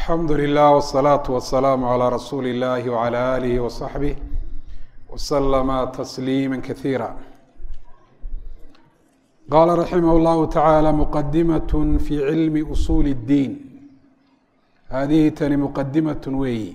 alxamdu lilah wالsalaaةu wasalaamu calى rasuuli اllahi wعalى alihi waصaxbih waslama tasliima kasiira qaala raximah اllahu tacaala muqadimaة fi cilmi usuuli اddiin haadihi tani muqadimaة weeyi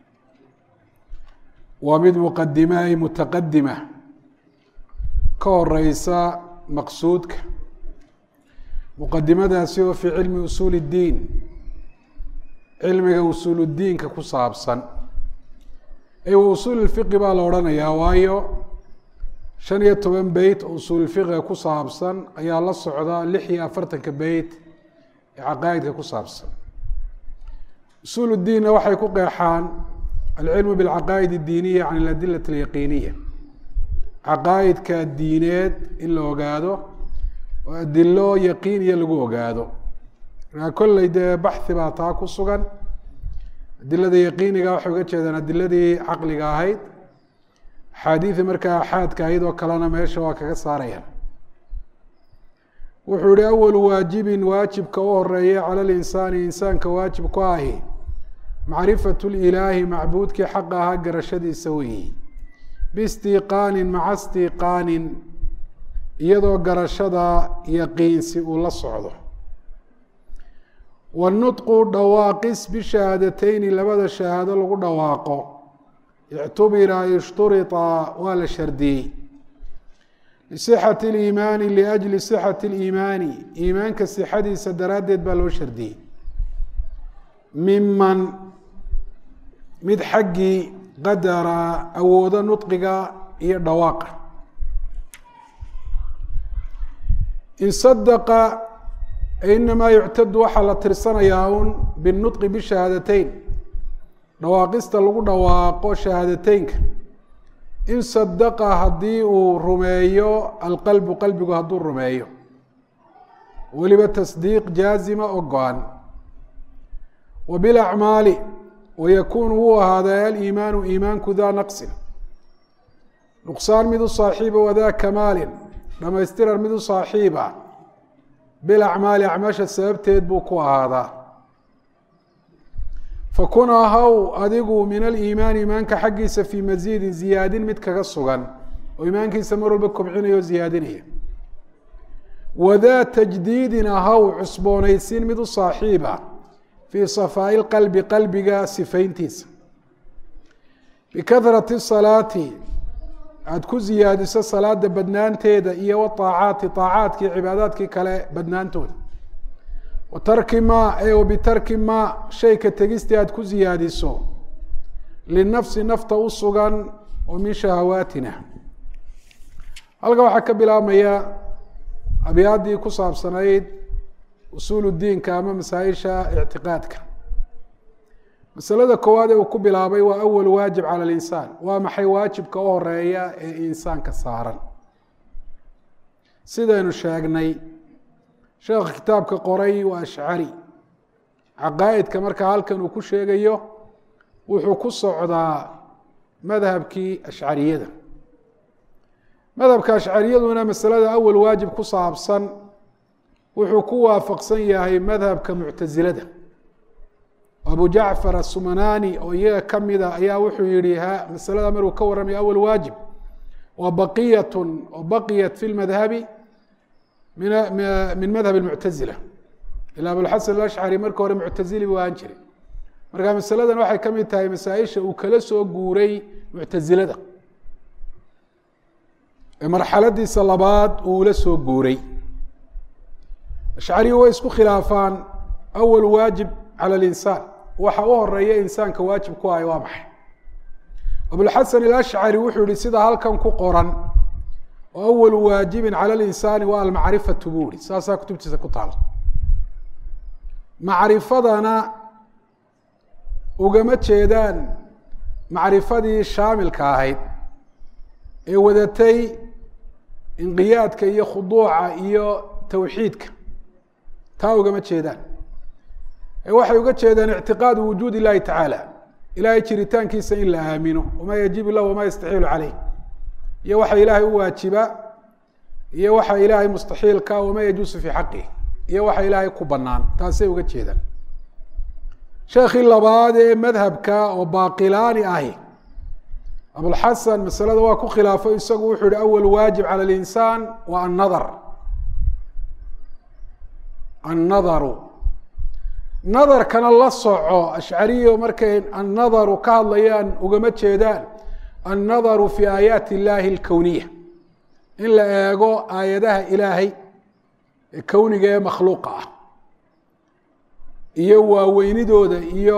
waa mid muqadima ay mutaqadima ka horeysa maqsuudka muqadimadaasi oo fii cilmi usuuli اddiin cilmiga usuuluddiinka ku saabsan ee usuul fiqi baa la odhanayaa waayo shan iyo toban beyt oo usuulfiqiga ku saabsan ayaa la socda lix iyo afartanka beyt ee caqaa'idka ku saabsan usuuluddiinna waxay ku qeexaan alcilmu bilcaqaa'id addiiniya can aladilati alyaqiiniya caqaa'idka diineed in la ogaado oo adilo yaqiiniya lagu ogaado markaa kolley dee baxi baa taa ku sugan adilada yaqiiniga waxay uga jeedaan adiladii caqliga ahayd axaadiida markaa axaadka ahayd oo kalena meesha waa kaga saarayaan wuxuu yihi awalu waajibin waajibka u horeeya cala linsaani insaanka waajib ku ahi macrifatu lilaahi macbuudkii xaqa ahaa garashadiisa weeyi biistiiqaanin maca istiiqaanin iyadoo garashada yaqiinsi uu la socdo wanutqu dhawaaqis bishahaadateyni labada shahaado lagu dhawaaqo ictubira ishturita waa la shardiyey lisixati liimaani liajli sixati liimaani iimaanka sixadiisa daraaddeed baa loo shardiyey miman mid xaggii qadara awoodo nudqiga iyo dhawaaqa in sadaqa inamaa yuctadu waxaa la tirsanayaa un binutqi bishahaadateyn dhawaaqista lagu dhawaaqo shahaadateynka in sadaqa haddii uu rumeeyo alqalbu qalbigu hadduu rumeeyo weliba tasdiiq jaazima oo go-an wa bilacmaali wayakuunu wuu ahaaday aliimaanu iimaanku daa naqsin nuqsaan mid u saaxiiba wadaa kamaalin dhamaystiran mid u saaxiiba bilacmaali acmaasha sababteed buu ku ahaadaa fakun ahaw adigu min aliimaani iimaanka xaggiisa fii masiidin ziyaadin mid kaga sugan oo iimaankiisa mar walba kobcinaya oo ziyaadinaya wadaa tajdiidin ahaw cusboonaysiin mid u saaxiiba fii safaa'i lqalbi qalbiga sifayntiisa bikahrati salaati aada ku ziyaadiso salaada badnaanteeda iyo waaacaati aacaadkii cibaadaadkii kale badnaantooda wa tarki ma e bitarki ma shayka tegistii aada ku ziyaadiso linafsi nafta u sugan oo min shahawaatina halka waxaa ka bilaabmaya abyaaddii ku saabsanayd usuul diinka ama masaaisha ictiqaadka masalada koowaad ee uu ku bilaabay waa awal waajib cala linsaan waa maxay waajibka u horeeya ee insaanka saaran sidaynu sheegnay sheekha kitaabka qoray waa ashcari caqaa'idka markaa halkan uu ku sheegayo wuxuu ku socdaa madhabkii ashcariyada madhabka ashcariyaduna masalada awal waajib ku saabsan wuxuu ku waafaqsan yahay madhabka muctasilada abu jacfar asumanani oo iyaga kamida ayaa wuxuu yihi ha masalada maruu ka warramaya awal waajib waa baqiyat oo baqiyat fi lmadhabi min madhab muctazila ila abulxasan alashcari marka hore muctazili buu ahaan jiray marka masaladan waxay ka mid tahay masaaisha uu kala soo guuray muctazilada ee marxaladiisa labaad uu la soo guuray ashcariyu way isku khilaafaan awal waajib cala linsaan waxa u horeeya insaanka waajib ku ahay waa maxay abulxasan alashcari wuxuu yihi sida halkan ku qoran oo awalu waajibin cala linsaani waa almacrifatu buu ihi saasaa kutubtiisa ku taala macrifadana ugama jeedaan macrifadii shaamilka ahayd ee wadatay inqiyaadka iyo khuduuca iyo tawxiidka taa ugama jeedaan waxay uga jeedaan ictiqaadu wujuud illahi tacaala ilahay jiritaankiisa in la aamino wamaa yajibu lah wamaa yastaxiilu caleyh iyo waxa ilaahay u waajiba iyo waxa ilaahay mustaxiilka wamaa yajuusu fii xaqih iyo waxa ilaahay ku banaan taasay uga jeedaan sheekhii labaad ee madhabka oo baaqilaani ahi abulxasan masalada waa ku khilaafo isagu wuxuu yihi awal waajib cala linsaan waa annadar annadaru nadarkana la soco ashcariyo markay annadaru ka hadlayaan ugama jeedaan annadaru fi aayaati illaahi alkowniya in la eego aayadaha ilaahay ee kowniga ee makhluuqa ah iyo waaweynidooda iyo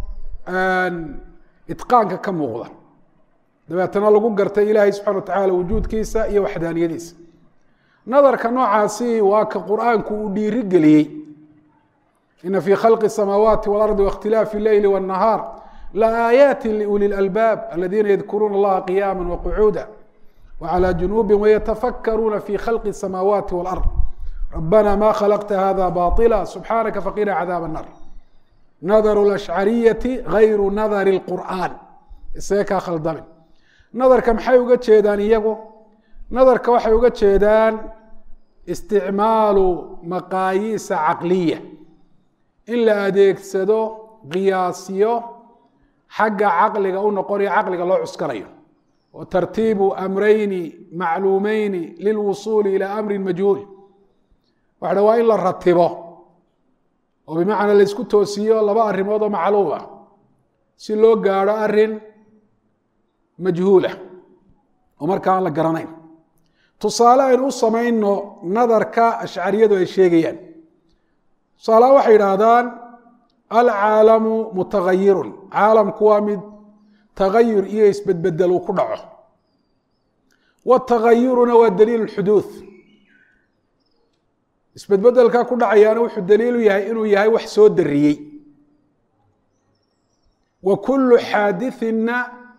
itqaanka ka muuqda dabeetana lagu gartay ilaahay subxana wa tacaala wujuudkiisa iyo waxdaaniyadiisa nadarka noocaasi waa ka qur-aanku uu dhiiri geliyey ina fii khalqi الsamaawaati walardi waاkhtilaafi اleyli wالnahaar laaayaati liuli اlalbaab aladiina yadkuruuna allaha qiyaama waqcuuda wclى junuubi wayatafakaruuna fi khalqi الsamaawaati wاlard rabbana ma khalaqta hada baطila subxaanaka faqina cadaab الnar nadaru اlashcariyati gayru nadari اlqur'an isaga kaa khaldamin nadarka maxay uga jeedaan iyagu nadarka waxay uga jeedaan isticmaalu maqaayiisa caqliya in la adeegsado qiyaasyo xagga caqliga u noqonayo caqliga loo cuskanayo wa tartiibu amrayni macluumeyni lilwusuuli ilaa amrin majhuul waxadha waa in la ratibo oo bimacnaa la ysku toosiyo laba arrimood oo macluum ah si loo gaadho arrin majhuulah oo markaa aan la garanayn tusaale aynu u samayno nadarka ashcariyadu ay sheegayaan tusaalaha waxay yidhaahdaan alcaalamu mutagayirun caalamku waa mid tagayur iyo isbedbedel uu ku dhaco watagayuruna waa daliil xuduud isbedbedelkaa ku dhacayaana wuxuu daliilu yahay inuu yahay wax soo dariyey wa kullu xaadithina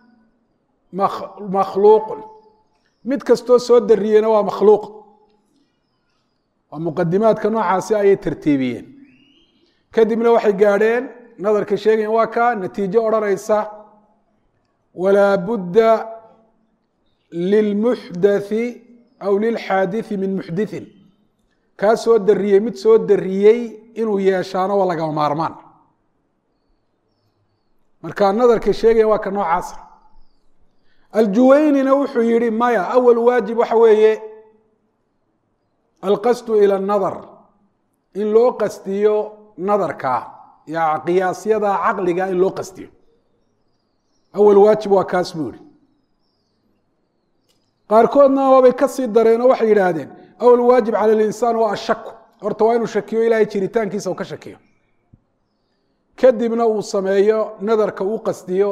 makhluuqun mid kastoo soo dariyeyna waa makhluuq waa muqadimaadka noocaasi ayay tartiibiyeen kadibna waxay gaadheen nadarka sheegayan waa ka natiijo odhanaysa walaa budda lilmuxdathi aw lilxaadithi min muxdithin kaa soo dariyey mid soo dariyey inuu yeeshaano waa lagama maarmaan marka nadarka sheegaya waa ka noocaasa aljuwaynina wuxuu yihi maya awal waajib waxa weeye alqasdu ila nadar in loo qastiyo nadarka ya qiyaasyada caqliga in loo qastiyo awal waajib waa kaas buu yihi qaarkoodna waabay kasii dareen oo waxay yidhaahdeen awal waajib cala linsaan waa ashaku horta waa inuu shakiyo ilahay jiritaankiisa uu ka shakiyo kadibna uu sameeyo nadarka uu qastiyo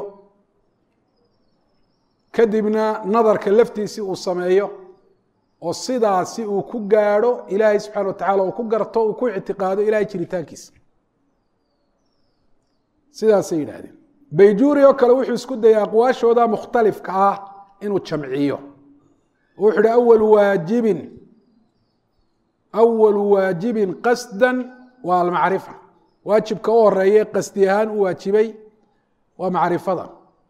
kadibna nadarka laftiisii uu sameeyo oo sidaasi uu ku gaadho ilaahay subxana wa tacala uu ku garto uu ku ictiqaado ilahay jiritaankiisa sidaasay yidhahdeen bayjuuri oo kale wuxuu isku dayay aqwaashooda mukhtalifka ah inuu jamciyo oo wuxu uhi awalu waajibin awalu waajibin qasdan waa almacrifa waajibka u horeeye qasdi ahaan u waajibay waa macrifada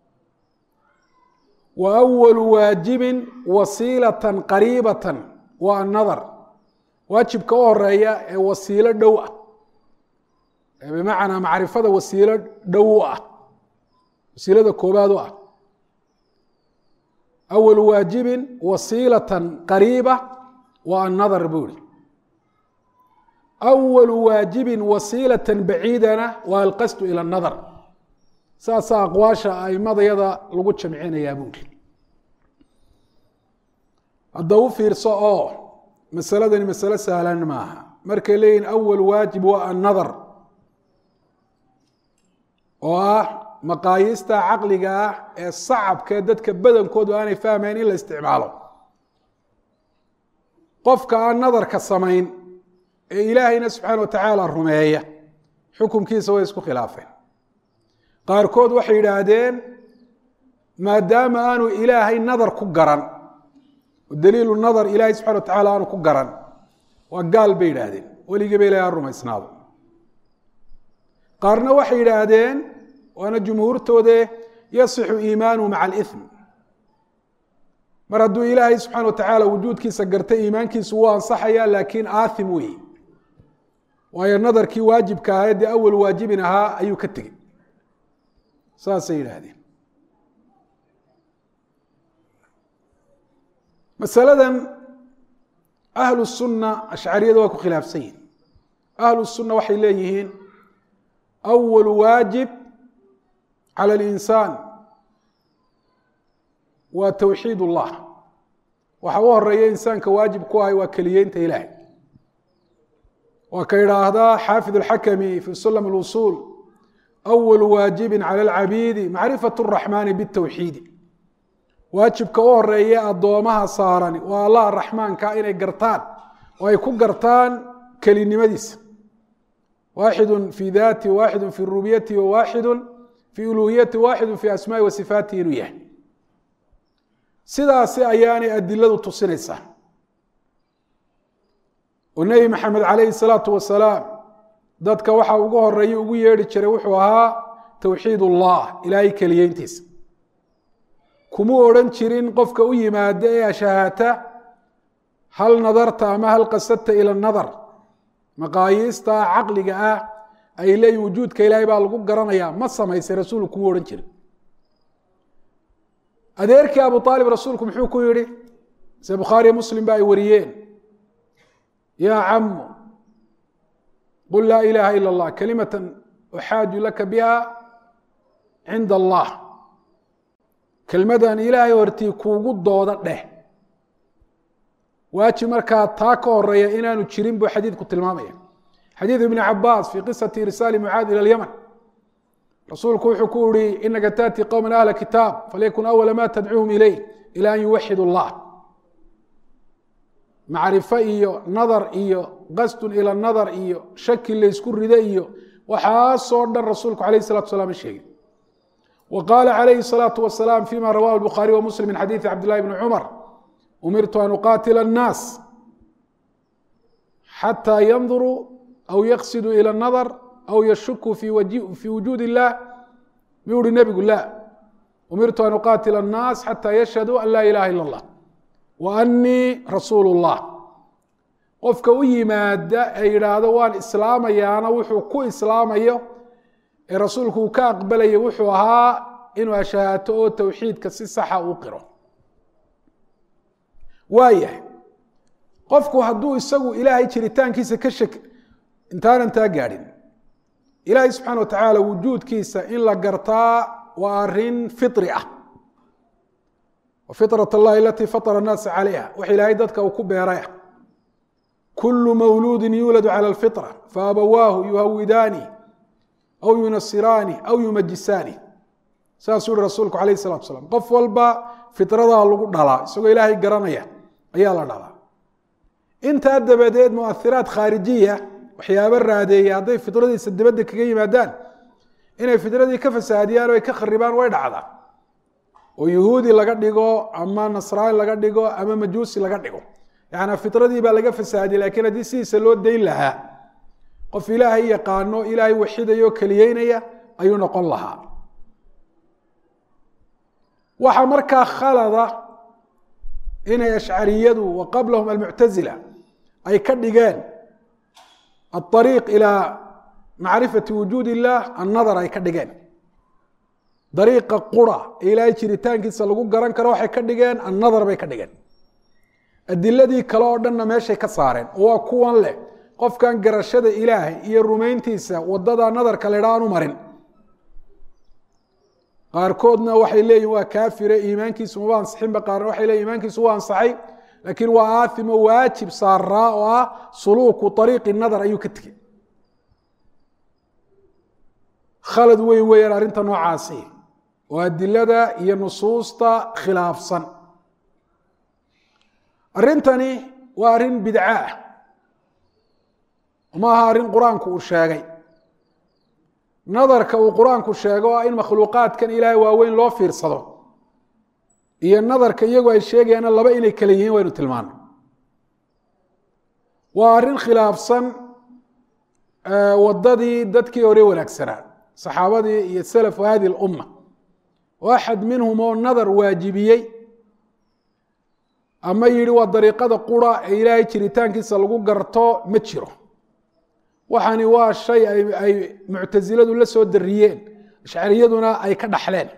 wa awalu waajibin wasiilatan qariibatan waa annadar waajibka u horeeya ee wasiilo dhow ah ee bimacnaa macrifada wasiilo dhow u ah wasiilada koobaad u ah awalu waajibin wasiilatan qariiba waa annadar buu ihi awalu waajibin wasiilatan baciidana waa alqasdu ila anadar saasaa aqwaasha aimadayada lagu jamcinayaa buuri hadda u fiirso oo masaladani masalo sahlan maaha markay leeyihin awal waajib waa annadar oo ah maqaayiista caqliga ah ee sacabkaee dadka badankoodu aanay fahmayn in la isticmaalo qofka aan nadarka samayn ee ilaahayna subxaana wa tacaala rumeeya xukumkiisa way isku khilaafeen qaarkood waxay yidhaahdeen maadaama aanu ilaahay nadar ku garan daliilu nadar ilaahay subxana wa tacala aanu ku garan waa gaal bay yidhaahdeen weligiiba ilahay ha rumaysnaado qaarna waxay yidhaahdeen waana jumhuurtoode yasixu iimaanuhu maca alithm mar hadduu ilaahay subxana wa tacaala wujuudkiisa gartay iimaankiisu wuu ansaxaya laakiin aathim weeye waayo nadarkii waajibka ahaa dee awal waajibin ahaa ayuu ka tegey saasay yidhaahdeen masaladan ahlu sunna ashcariyada waa ku khilaafsan yihin ahlu sunna waxay leeyihiin awalu waajib cala alinsaan waa towxiid ullah waxa u horeeya insaanka waajib ku ahay waa keliyeynta ilaahay waa ka idhaahdaa xaafid alxakami fi sulam اlusul awalu waajibi cala alcabiidi macrifat الraxmaani bالtowxiidi waajibka u horeeya addoomaha saarani waa allah raxmaanka inay gartaan oo ay ku gartaan kelinimadiisa waaxidu fi daati waaxidu fi rububiyati waaxidu fi uluhiyati waaxidu fi asmaai wa sifaatihi inuu yahay sidaasi ayaanay adiladu tusinaysaa oo nebi maxamed calayhi salaatu wasalaam dadka waxa ugu horeeya ugu yeedhi jiray wuxuu ahaa towxiid ullah ilaahay keliyeyntiisa kumuu odhan jirin qofka u yimaada ee ashahaata hal nadarta ama hal qasadta ila nadar maqaayiista caqliga ah ay leeyihin wujuudka ilaahay baa lagu garanayaa ma samaysay rasuulku kumuu odhan jirin adeerkii abu aalib rasuulku muxuu ku yihi se bukhaariyo muslim ba ay wariyeen yaa camu qul laa ilaaha ila اllah kalimata uxaaju laka biha cinda allah kelmadan ilaahay hortii kuugu dooda dheh waajib markaa taa ka horeeya inaanu jirin buu xadiidku tilmaamaya xadiid ibni cabaas fii qisati irsaali mucaad ila اlymn rasuulku wuxuu ku yihi inaka taأti qowma ahla kitaab falyakun awala ma tadcuuhum ilayh ila an yuwaxid اllah macrifo iyo nadar iyo qasdun ila nadar iyo shaki laysku rida iyo waxaasoo dhan rasuulku alayh الsalatu salam sheegay wa qaala calayhi الsalaaةu wasalaam fima rawahu الbukhaariي wa muslim min xadiiثi cabd llahi bni cumar umirtu an uqaatila الnaas xatى yanduruu aw yaqsiduu ilى الnadr aw yashuku fi wujuud illah miyuu uhi nebigu la umirtu an uqaatila الnaas xatى yashhaduu an laa ilaha ilا اllah wa anii rasuul اllah qofka u yimaada ee yidhaahdo waan islaamayaana wuxuu ku islaamayo ee rasuulku uu ka aqbalaya wuxuu ahaa inuu ashahaato oo towxiidka si saxa uu qiro waayahay qofku hadduu isagu ilaahay jiritaankiisa ka shak intaanan taa gaadhin ilaahay subxaana wa tacaala wujuudkiisa in la gartaa waa arin firi ah fitrat allahi alatii fatara annaasa calayha wax ilaahay dadka uu ku beeraya kulu mawluudi yuuladu cala alfitra faabawaahu yuhawidaani aw yunasiraani aw yumajisaani saasuu yihi rasuulku alayh salatu asalaam qof walba fitradaa lagu dhalaa isagoo ilaahay garanaya ayaa la dhalaa intaa dabadeed muahiraat khaarijiya waxyaabo raadeeya hadday fitradiisa dibadda kaga yimaadaan inay fitradii ka fasaadiyaan o ay ka kharibaan way dhacdaa oo yuhuudi laga dhigo ama nasraani laga dhigo ama majuusi laga dhigo yaani fitradii baa laga fasaadiyey lakiin haddii sidiisa loo dayn lahaa qof ilaahay yaqaano ilaahay waxidaya oo keliyeynaya ayuu noqon lahaa waxaa markaa khalada inay ashcariyadu wa qablahum almuctazila ay ka dhigeen aariiq ilaa macrifati wujuud illah annadar ay ka dhigeen dariiqa qura ee ilaahay jiritaankiisa lagu garan karo waxay ka dhigeen annadar bay ka dhigeen adiladii kale oo dhanna meeshay ka saareen oo waa kuwan leh qofkan garashada ilaahay iyo rumayntiisa wadada nadarka ledha aan u marin qaarkoodna waxay leeyihin waa kaafire iimaankiisu maba ansixinba qaarna waxay leeyihin iimaankiisu waa ansaxay laakiin waa aathimo waajib saaraa oo ah suluuku ariiqi nadar ayuu ka tegey khalad weyn weeyaan arrinta noocaasi oo adilada iyo nusuusta khilaafsan arrintani waa arrin bidca ah ma aha arrin qur-aanku uu sheegay nadarka uu qur-aanku sheego ah in makhluuqaadkan ilaahay waaweyn loo fiirsado iyo nadarka iyagu ay sheegayaana laba inay kale yihiin waynu tilmaano waa arrin khilaafsan wadadii dadkii hore wanaagsanaa saxaabadii iyo salafu hadi lumma oo axad minhum oo nadar waajibiyey ama yihi waa dariiqada qura ee ilaahay jiritaankiisa lagu garto ma jiro waxani waa shay ay muctasiladu la soo dariyeen ashcariyaduna ay ka dhaxleen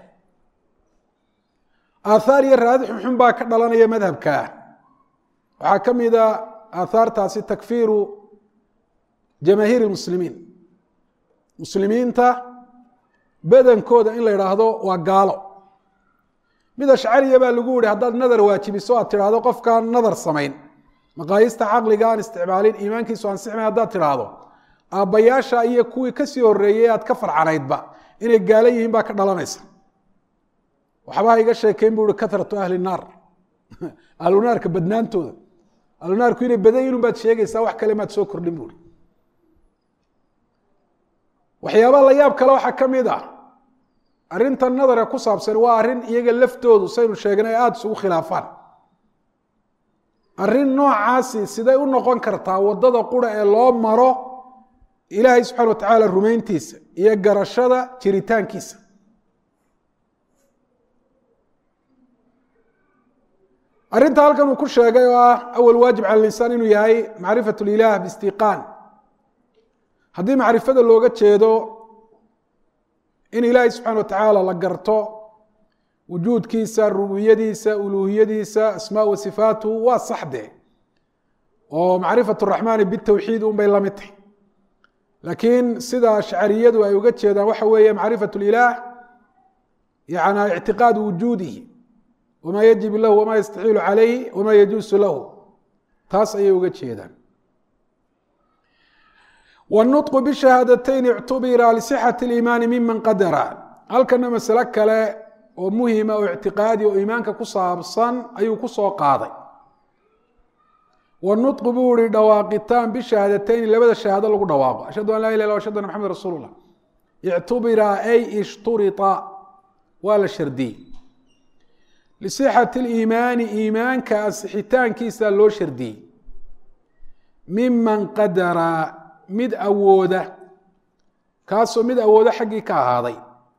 aathaar iyo raadi xunxun baa ka dhalanaya madhabkaa waxaa ka mida aathaartaasi takfiiru jamaahiir muslimiin muslimiinta badankooda in la idhaahdo waa gaalo mid ashcariya baa lagu yihi haddaad nadar waajibiso aad tidhaahdo qofkaan nadar samayn maqaayista caqliga aan isticmaalin iimaankiisu ansixmay haddaad tidhaahdo aabbayaasha iyo kuwii kasii horeeyey aad ka farcanaydba inay gaalo yihiin baa ka dhalanaysa waxbaha iga sheekeyn bu i karatu ahli naar ahlunaarka badnaantooda ahlunaarku inay badan yihin baad sheegaysaa wax kale maad soo kordhin buui waxyaabaa la yaab kale waxaa ka mid ah arrinta nadara ku saabsan waa arrin iyaga laftoodu saynu sheegnay aada isugu khilaafaan arrin noocaasi siday u noqon kartaa waddada qura ee loo maro ilaahay subxana wa tacaala rumayntiisa iyo garashada jiritaankiisa arrinta halkan uu ku sheegay oo ah awal waajib cala linsaan inuu yahay macrifat lilah biistiqaan haddii macrifada looga jeedo in ilaahay subxana wa tacaala la garto wujuudkiisa rububiyadiisa uluuhiyadiisa asmaa wa sifaatuhu waa saxde oo macrifat raxmaani bitawxiid un bay la mid tahay laakiin sida ashcariyadu ay uga jeedaan waxa weeye macrifat lilah yana ictiqaadu wujuudihi wamaa yajib lahu wamaa yastaxiilu calayhi wamaa yajuusu lahu taas ayay uga jeedaan wاnطq bshahaadateyn اctubira lisxaة اliimaani miman qadara halkana masale kale oo muhima oo ictiqaadi oo iimaanka ku saabsan ayuu ku soo qaaday wnuطq buu ihi dhawaaqitaan bishahaadateyn labada shahaado lagu dhawaaqo ashhadu an laa ilah ashhadu ana mxamed rasul اlah ictubira ay ishturita waa la shardiyey lisixati اliimaani iimaanka ansixitaankiisa loo shardiyey miman qadara mid awooda kaasoo mid awooda xaggii ka ahaaday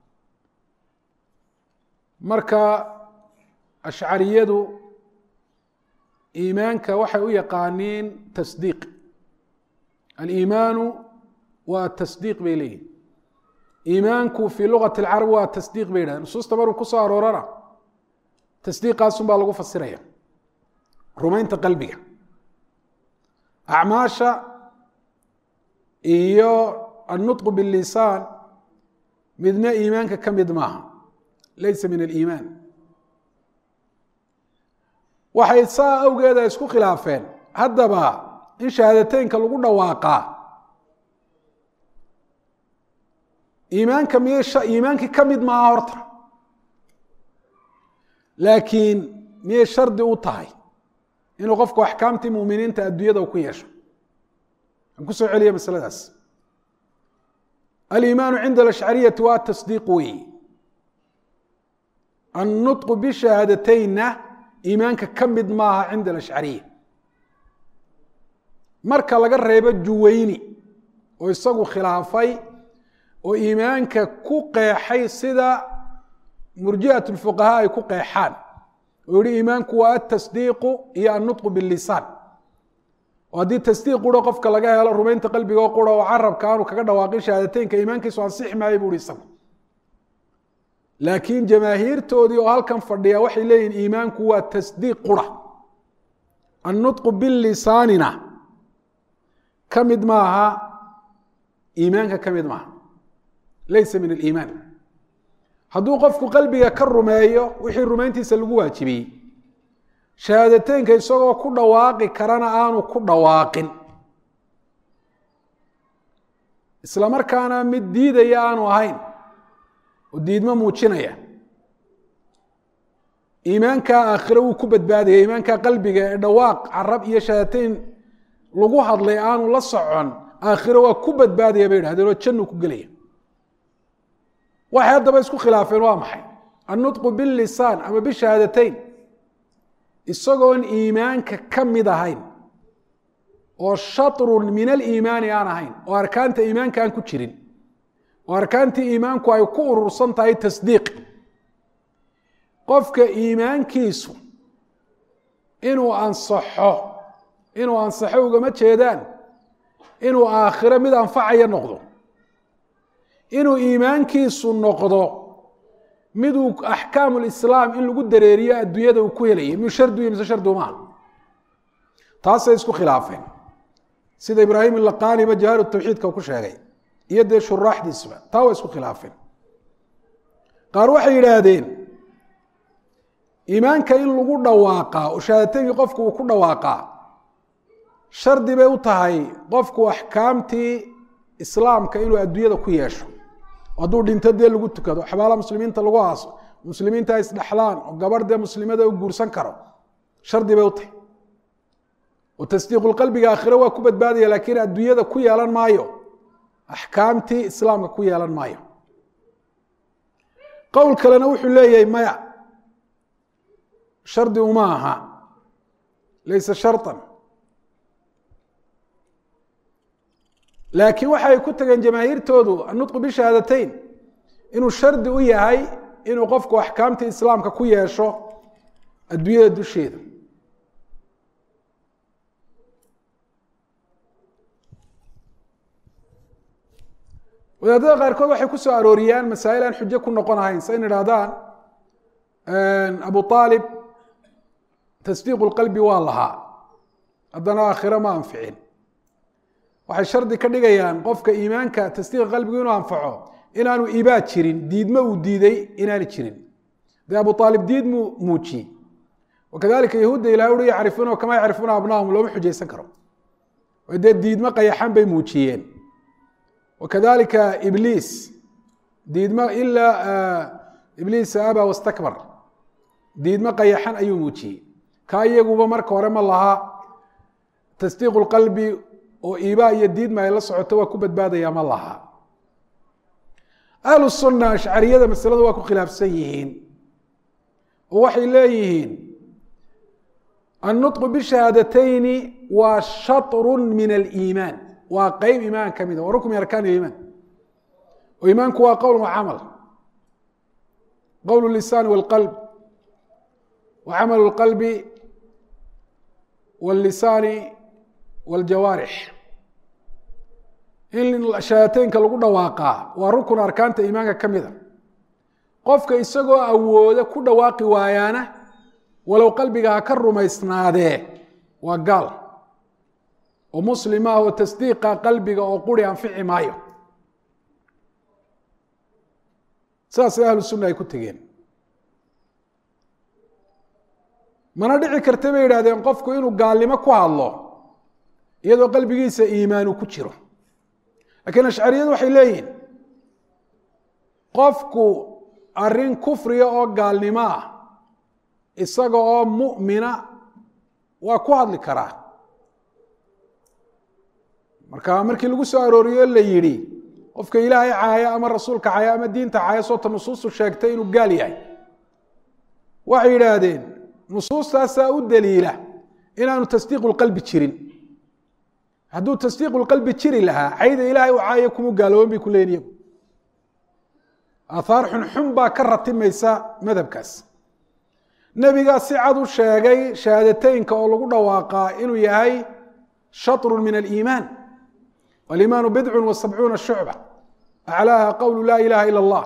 marka ashcariyadu iimaanka waxay u yaqaaniin tasdiiq aliimaanu waa tasdiiq bay leeyihin iimaanku fii lugati اlcarab waa tasdiiq bay yidhahdeen nusuusta maruu ku soo aroorana tasdiiqaasun baa lagu fasiraya rumaynta qalbiga acmaasha iyo النطق بالlisaan midna iimaanka ka mid maaha laysa min اliimaan waxay saa awgeeda isku khilaafeen haddaba in shahaadateynka lagu dhawaaqaa iimaanka miyay iimaankii ka mid maaha horta laakiin miyay shardi u tahay inuu qofku axkaamtii muminiinta adduunyada ku yeesho aan kusoo celiya masladaas aliimaanu cinda alashcariyati waa tasdiiq weyi annuطqu bishahaadateynna iimaanka ka mid maaha cinda alashcariya marka laga reebo juweyni oo isagu khilaafay oo iimaanka ku qeexay sida murji'at lfuqahaa ay ku qeexaan oo yihi iimaanku waa atasdiiqu iyo annuطqu bilisaan oo haddii tasdiiq quro qofka laga helo rumaynta qalbigo qura oo carabka aanu kaga dhawaaqin shahaadateynka iimaankiisu ansixi maayo bu hi isagu laakiin jamaahiirtoodii oo halkan fadhiya waxay leeyihin iimaanku waa tasdiiq qura annuطqu bilisaanina ka mid maaha iimaanka ka mid maaha laysa min aliimaan hadduu qofku qalbiga ka rumeeyo wixii rumayntiisa lagu waajibiyey shahaadateynka isagoo ku dhawaaqi karana aanu ku dhawaaqin isla markaana mid diidaya aanu ahayn oo diidmo muujinaya iimaankaa aakhire wuu ku badbaadaya iimaankaa qalbiga ee dhawaaq carab iyo shahaadateyn lagu hadlay aanu la socon aakhire waa ku badbaadaya bay idhahdeen oo jannu ku gelaya waxay haddaba isku khilaafeen waa maxay annutqu bilisaan ama bishahaadateyn isagoon iimaanka ka mid ahayn oo shatrun min aliimaani aan ahayn oo arkaanta iimaanka aan ku jirin oo arkaantii iimaanku ay ku urursan tahay tasdiiq qofka iimaankiisu inuu ansaxo inuu ansaxo ugama jeedaan inuu aakhiro mid anfacaya noqdo inuu iimaankiisu noqdo miduu axkaamu lislaam in lagu dareeriyo adduunyada uu ku helayay miyuu shardiu mise shardiu maaha taasay isku khilaafeen sida ibraahim ilaqaaniba jahaaru tawxiidka ku sheegay iyo dee shuraaxdiisuba taa waa isku khilaafeen qaar waxay yidhaahdeen iimaanka in lagu dhawaaqaa oo shahaadatenkii qofku uu ku dhawaaqaa shardi bay u tahay qofku axkaamtii islaamka inuu adduunyada ku yeesho hadduu dhinto dee lagu tukado xabaala muslimiinta lagu aaso muslimiinta isdhexlaan oo gabarh dee muslimada u guursan karo shardi bay u tahay oo tasdiiqulqalbiga aakhire waa ku badbaadaya laakiin adduunyada ku yeelan maayo axkaamtii islaamka ku yeelan maayo qowl kalena wuxuu leeyahay maya shardi uma aha laysa sharطan laakiin waxay ku tageen jamaahiirtoodu annutqu bishahaadateyn inuu shardi u yahay inuu qofku axkaamtii islaamka ku yeesho adduunyada dusheeda wadaadada qaarkood waxay ku soo arooriyaan masaa'il aan xujo ku noqon ahayn sa in idhahdaan abu aalib tasdiiqu lqalbi waa lahaa haddana aakhiro ma anficin waxay shardi ka dhigayaan qofka iimaanka tasdiiqa qalbigu inuu anfaco inaanu ibaa jirin diidma uu diiday inaani jirin dee abu aalib diid muu muujiyey wakadalika yahuudda ilahay ui yacrifuuna kama yacrifuuna abnaahum looma xujaysan karo dee diidmo qayaxan bay muujiyeen wakadalika ibliis diidmo ilaa ibliis aba wastakbar diidmo qayaxan ayuu muujiyey kaa iyaguba marka hore ma laha tasdiiqu lqalbi oo iibaa iyo diidma ay la socoto waa ku badbaadaya ma laha ahlu sunna ashcariyada masalada waa ku khilaafsan yihiin oo waxay leeyihiin annutqu bishahaadatayni waa shaطru min aliimaan waa qeyb iimaan ka mida waa rukn min arkaan iimaan oo iimaanku waa qowl wa camal qowl lisaani wاlqalb wa camal اlqalbi wاllisaani wاljawaarix in shahaadateynka lagu dhawaaqaa waa rukun arkaanta iimaanka ka mida qofka isagoo awooda ku dhawaaqi waayaana walow qalbiga ha ka rumaysnaadee waa gaal oo muslim ah oo tasdiiqa qalbiga oo quri anfici maayo sidaasay ahlu sunna ay ku tegeen mana dhici karta bay yidhahdeen qofku inuu gaalnimo ku hadlo iyadoo qalbigiisa iimaanu ku jiro laakiin ashcariyadu waxay leeyihin qofku arrin kufriga oo gaalnimo ah isaga oo mu'mina waa ku hadli karaa marka markii lagu soo arooriyo la yidhi qofka ilaahay caaya ama rasuulka caaya ama diinta caaya soota nusuustu sheegtay inuu gaal yahay waxay yidhaahdeen nusuustaasaa u daliila inaanu tasdiiqu lqalbi jirin hadduu tasdiiqu lqalbi jiri lahaa cayda ilaahay u caaya kuma gaaloobin bay ku leeyiin iyagu aathaar xunxun baa ka ratimaysa madhabkaas nebigaa si cad u sheegay shahaadateynka oo lagu dhawaaqaa inuu yahay shaطru min aliimaan waliimaanu bidcu wa sabcuuna shucba aclaaha qowlu laa ilaha ila اllah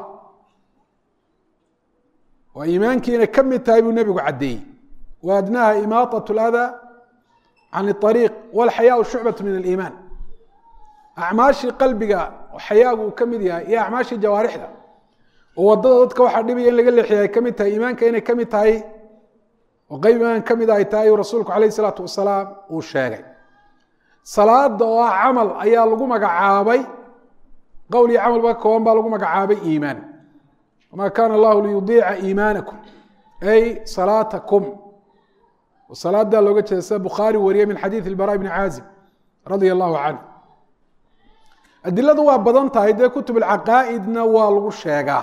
waa iimaankiina ka mid tahay buu nebigu caddeeyey wa adnaha imaaطaة اlأdaa can الطariiq wاlxayaau shucbaة min aliimaan acmaashii qalbiga xayaagu uu ka mid yahay iyo acmaashii jawaarixda oo wadada dadka waxaa dhibaya in laga leexiya ay ka mid tahay iimaanka inay ka mid tahay oo qeyb iimaan ka mid ay tahay uu rasuulku alayh الsalaatu wasalaam uu sheegay salaada oo ah camal ayaa lagu magacaabay qowl iyo camal ba ka kooban baa lagu magacaabay iimaan wama kana allahu liyudiica iimaanakum ay salaatakum salaadaa looga jeeda sida bukhaari wariye min xadiid ilbara bni caazib radia allahu canhu adiladu waa badan tahay dee kutub alcaqaa'idna waa lagu sheegaa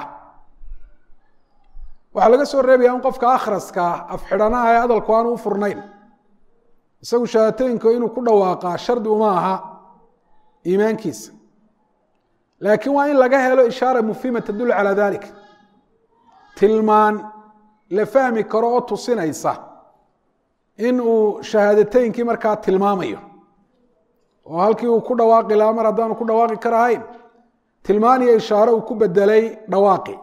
waxaa laga soo reebaya in qofka akhraska afxidhanaha ee hadalku aanu u furnayn isagu shahaadateynka inuu ku dhawaaqaa shardi uma aha iimaankiisa laakiin waa in laga helo ishaara mufhima tadulu calaa dalik tilmaan la fahmi karo oo tusinaysa in uu shahaadateynkii markaa tilmaamayo oo halkii uu ku dhawaaqi lahaa mar haddaanu ku dhawaaqi karahayn tilmaan iyo ishaare uu ku bedelay dhawaaqi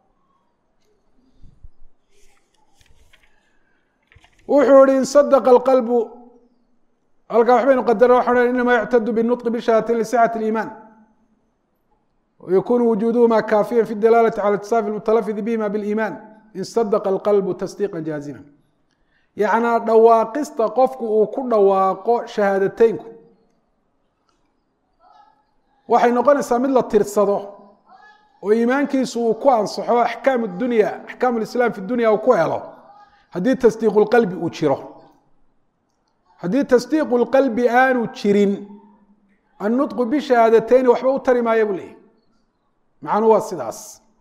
wuxuu ihi in sadaqa alqalbu halkaa waxbaynu qadara waxaan inama yuctadu binuطqi bishahatin lisixati اliimaan وykun wujuduhma kaafiya fi dalaalati calى اtisaafi اmutalafidi bihima biاliiman in sadaqa alqalbu tasdiiqa jaazima yacnaa dhawaaqista qofku uu ku dhawaaqo shahaadateynku waxay noqonaysaa mid la tirsado oo iimaankiisu uu ku ansaxo axkaam dunya axkaam lislaam fi dunya uu ku helo haddii tasdiiqu lqalbi uu jiro haddii tasdiiqu lqalbi aanu jirin annutqu bishahaadateyn waxba u tari maaya buu leeyahy macnuu waa sidaas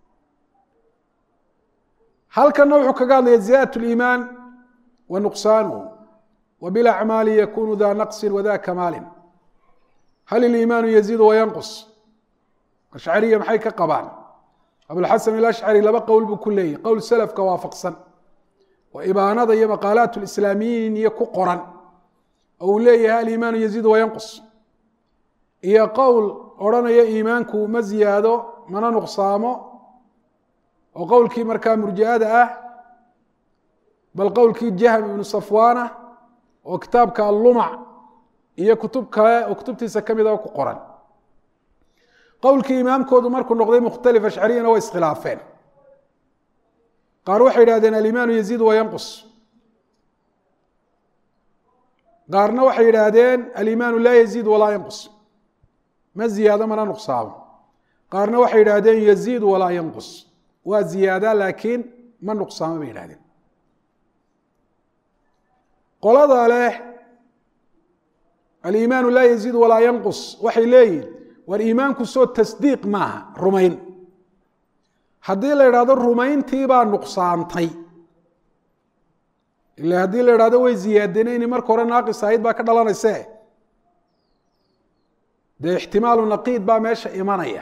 halkanna wuxuu kaga hadlaya ziyaadaة اliimaan wa nuqsaanuhu wa bilacmaali yakunu da naqsi wada kamaali hal iliimaanu yaziidu wayanqus ashcariya maxay ka qabaan abulxasan alashcari laba qowl buu ku leeyahy qowl selafka waafaqsan oo ibaanada iyo maqaalaat lislaamiyiin iyo ku qoran oo uu leeyahay aliimaanu yaziidu wayanqus iyo qowl odhanaya iimaanku ma ziyaado mana nuqsaamo oo qowlkii markaa murjiada ah bal qowlkii jahm ibnu safwaana oo kitaabka allumac iyo kutub kale oo kutubtiisa ka mid a ku qoran qowlkii imaamkoodu markuu noqday mukhtalif ashcariyana way iskhilaafeen qaar waxay yidhahdeen alimaanu yaziidu wayanqus qaarna waxay yidhaahdeen alimaanu laa yaziid walaa yanqus ma ziyaado mana nuqsaamo qaarna waxay yidhaahdeen yaziidu walaa yanqus waa ziyaada laakiin ma nuqsaamo bay yidhahdeen qolada leh aliimaanu laa yaziid walaa yanqus waxay leeyihin war iimaanku soo tasdiiq maaha rumayn haddii la idhahdo rumayntiibaa nuqsaantay ila haddii la idhahdo way ziyaadeen inay marka hore naaqis ahayd baa ka dhalanayse dee ixtimaalu naqiid baa meesha imanaya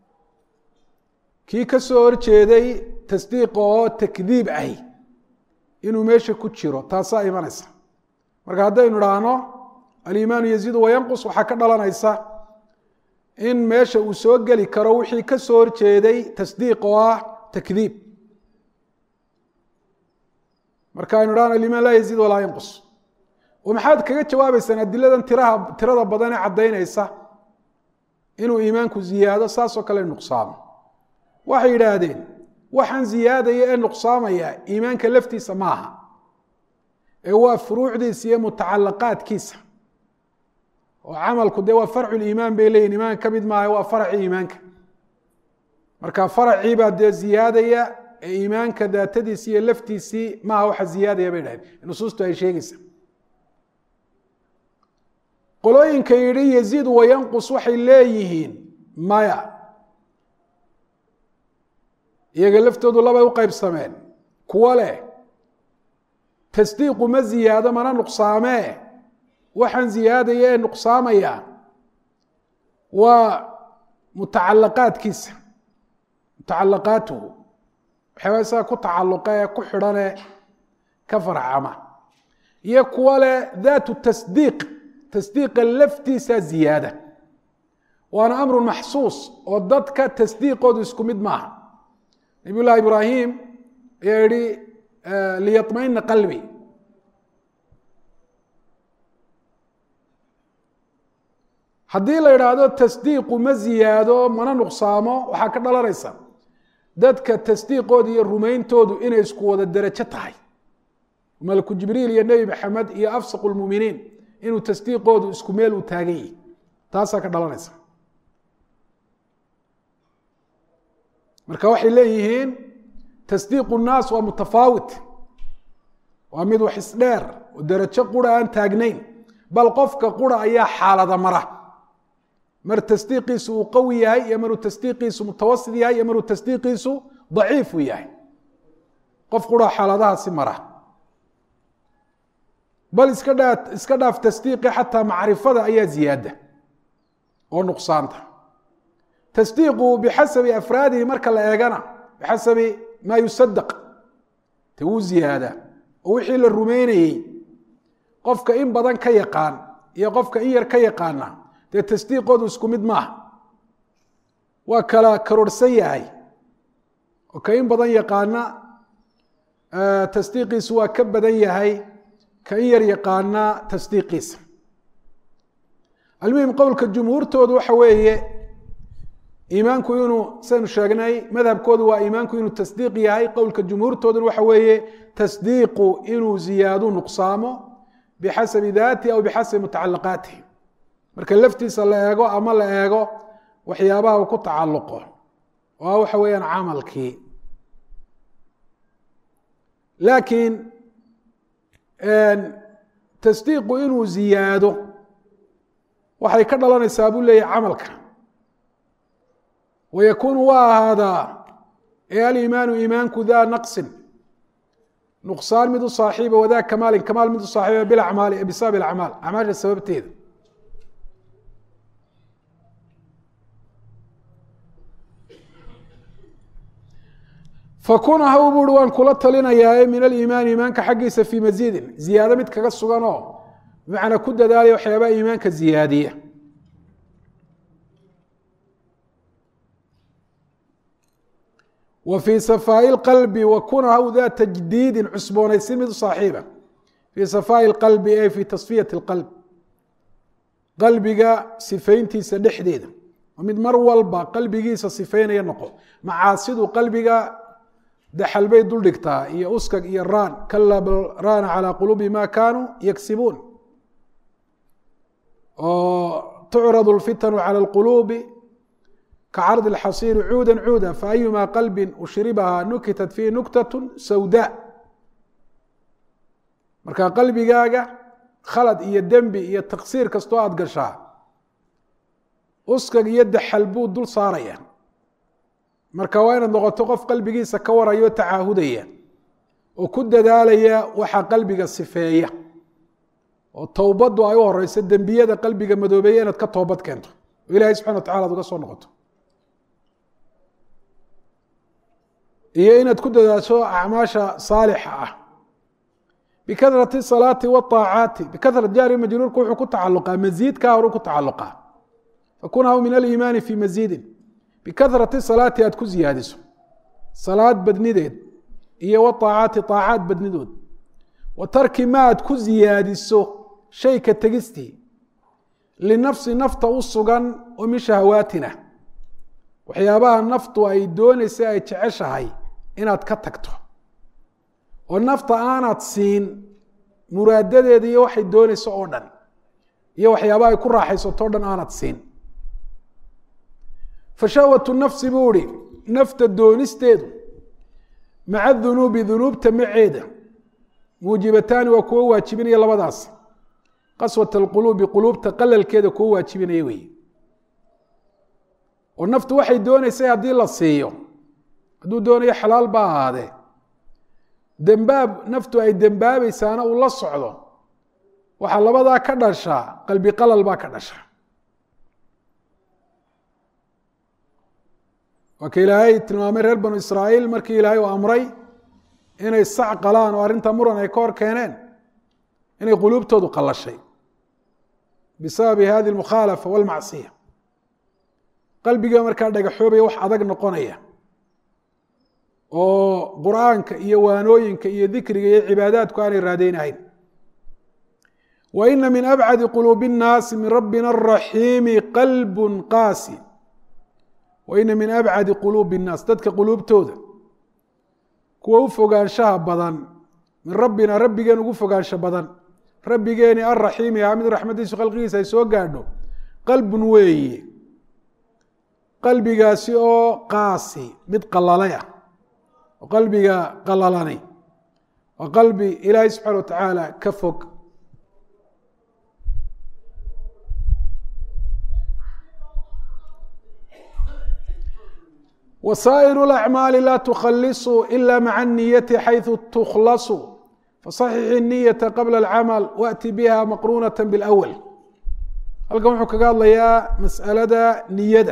kii ka soo horjeeday tasdiiqa oo takdiib ahi inuu meesha ku jiro taasaa imanaysa marka haddaynu idhaahno aliimaanu yaziidu wayanqus waxaa ka dhalanaysa in meesha uu soo geli karo wixii ka soo horjeeday tasdiiq oo ah takdiib marka aynu idhahno aliimaan laa yaziid walaa yanqus oo maxaad kaga jawaabeysaan adiladan tiraha tirada badan ee caddaynaysa inuu iimaanku ziyaado saasoo kale nuqsaamo waxay yidhaahdeen waxaan ziyaadaya ee nuqsaamaya iimaanka laftiisa maaha ee waa furuucdiisa iyo mutacalaqaadkiisa oo camalku dee waa farcu liimaan bay leeyihin iimaanka ka mid maaha waa faracii iimaanka marka faracii baa dee ziyaadaya ee iimaanka daatadiisi iyo laftiisii maaha waxa ziyaadaya bay dhahdeen nusuustu ay sheegaysa qolooyinka yidhi yaziid wayanqus waxay leeyihiin maya iyaga laftoodu labay u qaybsameen kuwo leh tasdiiqu ma ziyaado mana nuqsaamee waxaan ziyaadaya ee nuqsaamaya waa mutacalaqaadkiisa mutacalaqaatuhu waxyaaba isaga ku tacalluqa ee ku xidhanee ka farcama iyo kuwo leh daatu tasdiiq tasdiiqa laftiisa ziyaada waana amrun maxsuus oo dadka tasdiiqoodu isku mid maaha nabiy llahi ibraahim ayaa yihi liyaطmaina qalbi haddii la idhaahdo tasdiiqu ma ziyaado mana nuqsaamo waxaa ka dhalanaysa dadka tasdiiqooda iyo rumayntoodu inay isku wada derajo tahay malku jibriil iyo nebi maxamed iyo afsaq lmuminiin inuu tasdiiqoodu isku meel uu taagan yihi taasaa ka dhalanaysa marka waxay leeyihiin tasdiiqu nnaas waa mutafaawit waa mid wax isdheer oo derajo qura aan taagnayn bal qofka qura ayaa xaalada mara mar tasdiiqiisu uu qawi yahay iyo maruu tasdiiqiisu mutawasit yahay iyo maruu tasdiiqiisu daciif uu yahay qof qura xaaladahaasi mara bal iska dhaa iska dhaaf tasdiiqi xataa macrifada ayaa ziyaada oo nuqsaanta tasdiiqu bixasabi afraadihi marka la eegana bixasabi maa yusadaq te wuu ziyaadaa oo wixii la rumeynayey qofka in badan ka yaqaan iyo qofka in yar ka yaqaana dee tasdiiqoodu isku mid maaha waa kala karoorhsan yahay oo ka in badan yaqaana tasdiiqiisu waa ka badan yahay ka in yar yaqaana tasdiiqiisa almuhim qowlka jumhuurtoodu waxa weeye iimaanku inuu saynu sheegnay madhabkoodu waa iimaanku inuu tasdiiq yahay qowlka jumhuurtooduna waxa weeye tasdiiqu inuu ziyaadu nuqsaamo bixasabi daatihi aw bixasabi mutacalaqaatihi marka laftiisa la eego ama la eego waxyaabaha uu ku tacalluqo oo ah waxa weeyaan camalkii laakiin tasdiiqu inuu ziyaado waxay ka dhalanaysaa buu leeyahy camalka wayakuunu waa ahaadaa ee aliimaanu iimaanku daa naqsin nuqsaan mid u saaxiiba wadaa kamaalin kamaal mid u saaxiiba bilacmaali bisabab acmaal acmaasha sababteeda fakun haw buuri waan kula talinayaae min aliimaani iimaanka xaggiisa fii masiidin ziyaado mid kaga sugan oo bimacnaa ku dadaalaya waxyaabaha iimaanka ziyaadiya wa fii safaa'i lqalbi wa kuna haw daa tajdiidin cusboonaysin mid u saaxiiba fii safaa'i lqalbi ee fii tasfiyati lqalb qalbiga sifayntiisa dhexdeeda oo mid mar walba qalbigiisa sifaynaya noqo macaasidu qalbiga daxal bay dul dhigtaa iyo uskag iyo raan kala bal raana calaa quluubi ma kaanuu yagsibuun oo tucradu lfitanu cala alquluubi kacardi اlxasiiri cuuda cuuda faayuma qalbi ushribaha nukitat fiihi nuktat sawda marka qalbigaaga khalad iyo dembi iyo taksiir kastoo aada gashaa uskag iyo daxal buu dul saaraya marka waa inaad noqoto qof qalbigiisa ka waraya o tacaahudaya oo ku dadaalaya waxa qalbiga sifeeya oo towbaddu ay u horeyso dembiyada qalbiga madoobeeya inaad ka toobad keento oo ilahay subxana wa tacala ad uga soo noqoto iyo inaad ku dadaasho acmaasha saalixa ah bikahrati salaati waaacaati bikahrat jaari majruurka wuxuu ku tacaluqaa masiidkaa horu ku tacaluqaa fakunhaw min aliimaani fii masiidin bikahrati salaati aad ku ziyaadiso salaad badnideed iyo waaacaati aacaad badnidood wa tarki ma aad ku ziyaadiso shay ka tegistii linafsi nafta u sugan oo min shahawaatina waxyaabaha naftu ay doonaysa ay jeceshahay inaad ka tagto oo nafta aanaad siin muraadadeeda iyo waxay doonayso oo dhan iyo waxyaabaha ay ku raaxaysato o dhan aanad siin fashahwatu nafsi buu ihi nafta doonisteedu maca dunuubi dunuubta maceeda muujibataani waa kuwo waajibinaya labadaas qaswat alquluubi quluubta qalalkeeda kuwo waajibinaya weeye oo naftu waxay doonaysay haddii la siiyo hadduu doonayo xalaal ba ahaadee dembaab naftu ay dembaabaysaana uu la socdo waxaa labadaa ka dhashaa qalbi qalal baa ka dhasha waa ka ilaahay tilmaamay reer banu israa'iil markii ilaahay uu amray inay sac qalaan oo arrinta muran ay ka hor keeneen inay quluubtoodu qallashay bisababi hadi almukhaalafa walmacsiya qalbiga markaa dhagaxoobaya wax adag noqonaya oo qur'aanka iyo waanooyinka iyo dikriga iyo cibaadaadku aanay raadeynahayn wa ina min abcadi quluubi الnaasi min rabbina الraxiimi qalb qaasi wa ina min abcadi quluubi الnaas dadka quluubtooda kuwa u fogaanshaha badan min rabbina rabbigeen ugu fogaansho badan rabbigeeni alraxiimi ahaa mid raxmadiisu khalqigiisa ay soo gaadho qalbun weeye qalbigaasi oo qaasi mid qalalay ah oo qalbiga qalalani waa qalbi ilaahay subxaana wa tacaala ka fog wasaa'iru اlacmaali laa tukhalisuu ila maca niyati xayثu tukhlasu faصaxix الniyata qabla اlcamal waأti biha maqrunaة bاlأwl halkan wuxuu kaga hadlayaa mas'alada niyada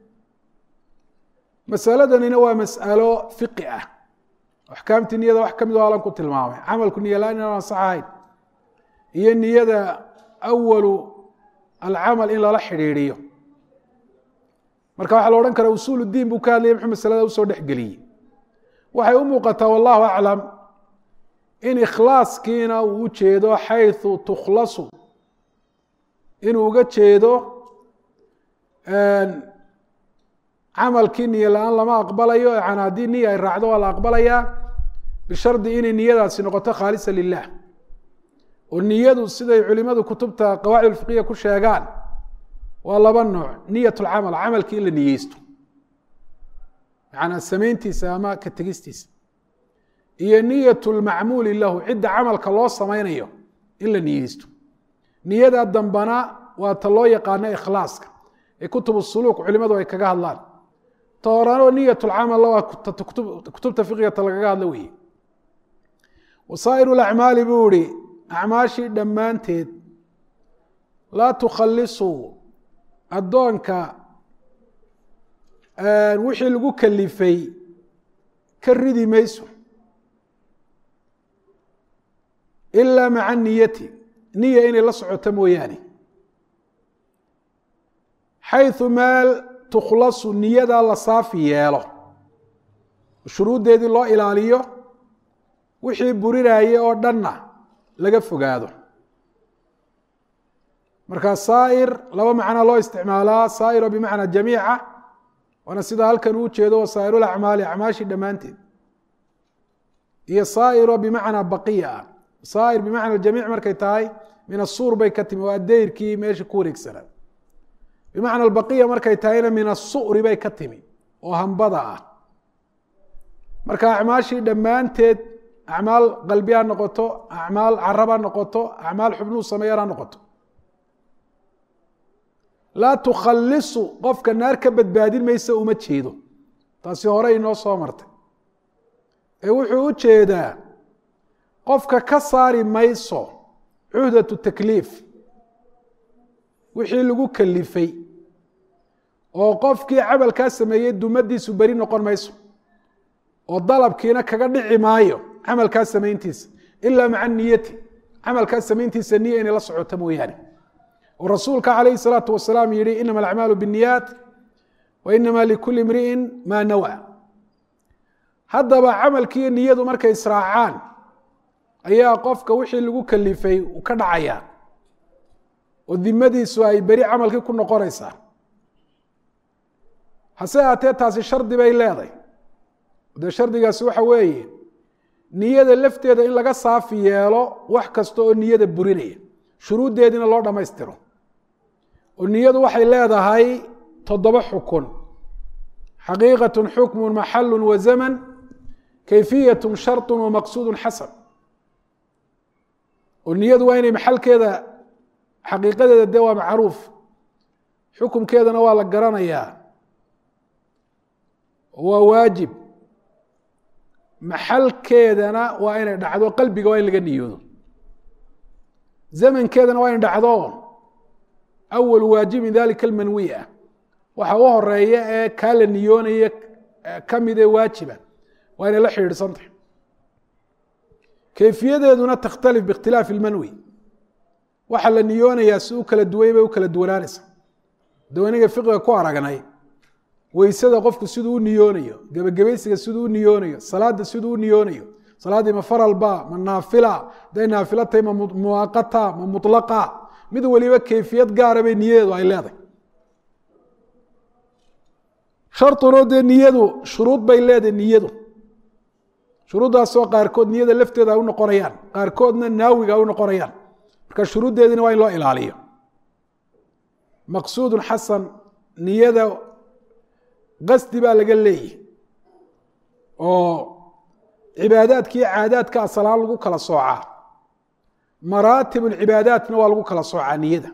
masaladanina waa mas'alo fiqi ah axkaamtii niyada wax ka mid o alan ku tilmaamay camalku niya la-aan inaan ansax ahayn iyo niyada awalu alcamal in lala xidhiidhiyo marka waxaa la odhan karaa usuul diin buu ka hadlayay muxuu masalada usoo dhexgeliyey waxay u muuqataa wallahu aclam in ikhlaaskiina uu u jeedo xayثu tukhlasu inuu uga jeedo camalkii niyo la-aan lama aqbalayo yani haddii niya ay raacdo waa la aqbalayaa bishardi inay niyadaasi noqoto khaalisa lilah oo niyadu siday culimadu kutubta qawaacid fiqiya ku sheegaan waa laba nooc niyat lcamal camalkii in la niyeysto macanaa samayntiisa ama ka tegistiisa iyo niyat lmacmuuli lahu cidda camalka loo samaynayo in la niyeysto niyada dambana waa ta loo yaqaano ikhlaaska ee kutub suluuk culimadu ay kaga hadlaan ta horanoo niyat lcamal waa kutubta fiqigata lagaga hadlo weeye wasaa'ir lacmaali buu ihi acmaashii dhammaanteed laa tukhalisuu addoonka wixii lagu kalifay ka ridi mayso ilaa maca niyati niya inay la socoto mooyaane xayثu meel tukhlasu niyadaa la saafi yeelo shuruuddeedii loo ilaaliyo wixii burinayay oo dhanna laga fogaado marka saa'ir laba macnaa loo isticmaalaa saa'iro bimacnaa jamiica waana sida halkan uu jeedo wasaa'iru lacmaali acmaashii dhammaanteed iyo saa'iro bimacnaa baqiya ah saa'ir bimacna jamiic markay tahay min asuur bay ka timi waa dayrkii meesha ku wareegsanaa bimacna baqiya markay tahayna min asuri bay ka timi oo hambada ah marka acmaashii dhammaanteed acmaal qalbi ha noqoto acmaal carab ha noqoto acmaal xubnuu sameeyaan ha noqoto laa tukhalisu qofka naar ka badbaadin maysa uma jeedo taasi hore inoo soo martay ee wuxuu u jeedaa qofka ka saari mayso cuhdatu takliif wixii lagu kalifay oo qofkii camalkaa sameeyey dumadiisu beri noqon mayso oo dalabkiina kaga dhici maayo camalkaa samayntiisa ilaa maca niyati camalkaa samayntiisa niya inay la socoto mooyaane oo rasuulka calayhi salaatu wasalaam yihi inama alacmaalu binniyaat wa inama likuli imri'in maa nawa haddaba camalkiiyo niyadu markay israacaan ayaa qofka wixii lagu kalifay uu ka dhacayaa oo dimadiisu ay beri camalkii ku noqonaysaa hase aatee taasi shardi bay leeday dee shardigaasi waxa weeye niyada lafteeda in laga saafi yeelo wax kasta oo niyada burinaya shuruuddeediina loo dhammaystiro oo niyadu waxay leedahay toddoba xukun xaqiiqat xukmu maxalu wa zaman kayfiyat sharط wa maqsuud xasan oo niyadu waa inay maxalkeeda xaqiiqadeeda dee waa macruuf xukumkeedana waa la garanayaa waa waajib maxalkeedana waa inay dhacdo qalbiga waa in laga niyoodo zamankeedana waa in dhacdo awal waajib min dalika almanwi ah waxa u horeeya ee kaa la niyoonaya kamid ee waajiba waa inay la xidhiidhsantahay kayfiyadeeduna takhtalif biikhtilaafi ilmanwi waxa la niyoonayaa si u kala duway bay u kala duwanaanaysa dawaniga fiqiga ku aragnay weysada qofku siduu u niyoonayo gebagabaysiga siduu u niyoonayo salaada siduu u niyoonayo salaaddii ma faralba ma naafila haday naafilo tahay ma muwaaqata ma mulaqa mid waliba kayfiyad gaara bay niyadeedu ay leedahay sharunoo dee niyadu shuruud bay leedahay niyadu shuruuddaasoo qaarkood niyada lafteeda ay u noqonayaan qaarkoodna naawiga ay u noqonayaan marka shuruuddeediina waa in loo ilaaliyo maqsuudun xasan niyada qasdi baa laga leeyahy oo cibaadaadka iyo caadaadka asalaan lagu kala soocaa maraatib cibaadaatna waa lagu kala soocaa niyada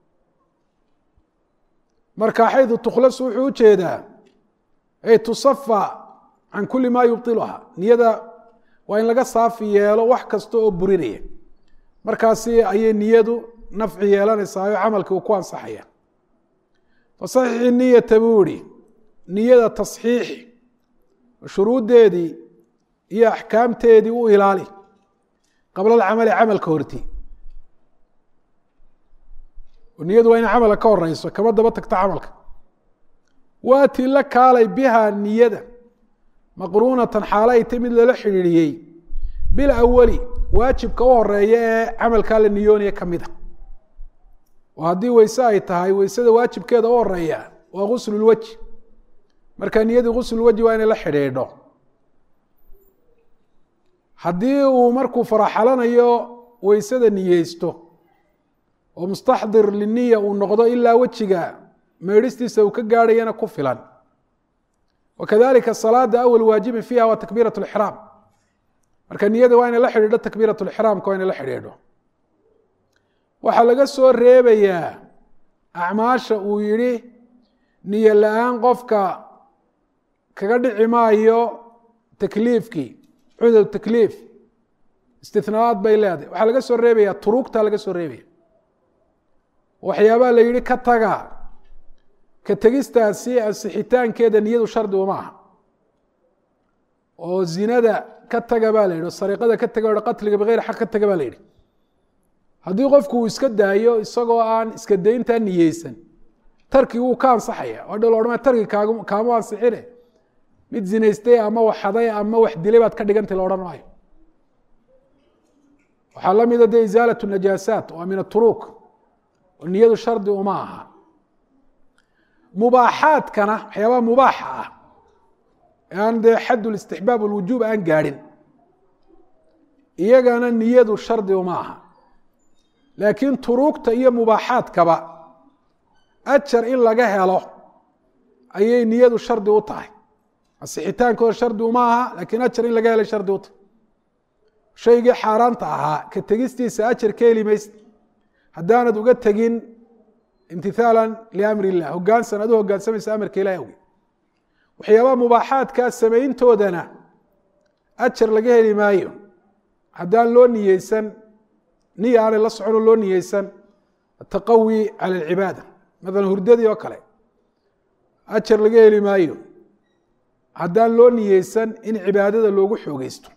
marka xaydu tukhlasu wuxuu ujeedaa ay tusafa can kuli maa yubطiluha niyada waa in laga saafi yeelo wax kasta oo burinaya markaasi ayay niyadu nafci yeelanaysaa oo camalkii uu ku ansaxaya fasaxixi niyata buu ihi niyada tasxiixi shuruuddeedii iyo axkaamteedii u ilaali qabla alcamali camalka horti oo niyadu waa inay camalka ka horeyso kama daba tagto camalka waatii la kaalay bihaa niyada maqruunatan xaalo ay tay mid lala xidhiidhiyey bil awali waajibka u horeeya ee camalkaa la niyoonaya ka mid a oo haddii weyse ay tahay weysada waajibkeeda u horeeya waa guslulweji marka niyadii guslulweji waa inay la xidhiidho haddii uu markuu faraxalanayo weysada niyeysto oo mustaxdir liniya uu noqdo ilaa wejiga meedhistiisa uu ka gaadhayana ku filan wakadalika salaada awal waajibin fiiha waa takbiirat lixraam marka niyada waa inay la xidhiidho takbiirat lixraamka waa inay la xidhiidho waxaa laga soo reebayaa acmaasha uu yihi niyo la-aan qofka kaga dhici maayo takliifkii cudw takliif istinaad bay leedahay waxaa laga soo reebaya turuugta laga soo reebaya waxyaabaa la yihi ka taga ka tegistaasi ansixitaankeeda niyadu shardi uma aha oo zinada ka taga baa la yihi o sariiqada ka taga o qatliga bigeyr xaq ka taga baa la yihi haddii qofku uu iska daayo isagoo aan iska dayntaa niyeysan tarkigi wuu ka ansaxaya o dha loodhama tarki kaag kaama ansixine mid zinaystay ama wax haday ama wax dilay baad ka dhigantay la odhan maayo waxaa la mida de isaalat najaasaat waa min aturuuk oo niyadu shardi uma aha mubaaxaadkana waxyaabaha mubaaxa ah ee aan dee xad listixbaab alwujuub aan gaadhin iyagana niyadu shardi uma aha laakiin turuugta iyo mubaaxaadkaba ajar in laga helo ayay niyadu shardi u tahay asixitaankooda shardi uma aha laakiin ajar in laga helay shardi u tahay shaygii xaaraanta ahaa ka tegistiisa ajar ka heli maysa haddaanad uga tegin imtithaala liamri illah hogaansan ad u hogaansamaysa amarka ilahi awgeed waxyaabaha mubaaxaadkaa samayntoodana ajar laga heli maayo haddaan loo niyeysan niya aanay la soconoo loo niyeysan ataqawi cala alcibaada maalan hurdadii oo kale ajar laga heli maayo haddaan loo niyeysan in cibaadada loogu xoogeysto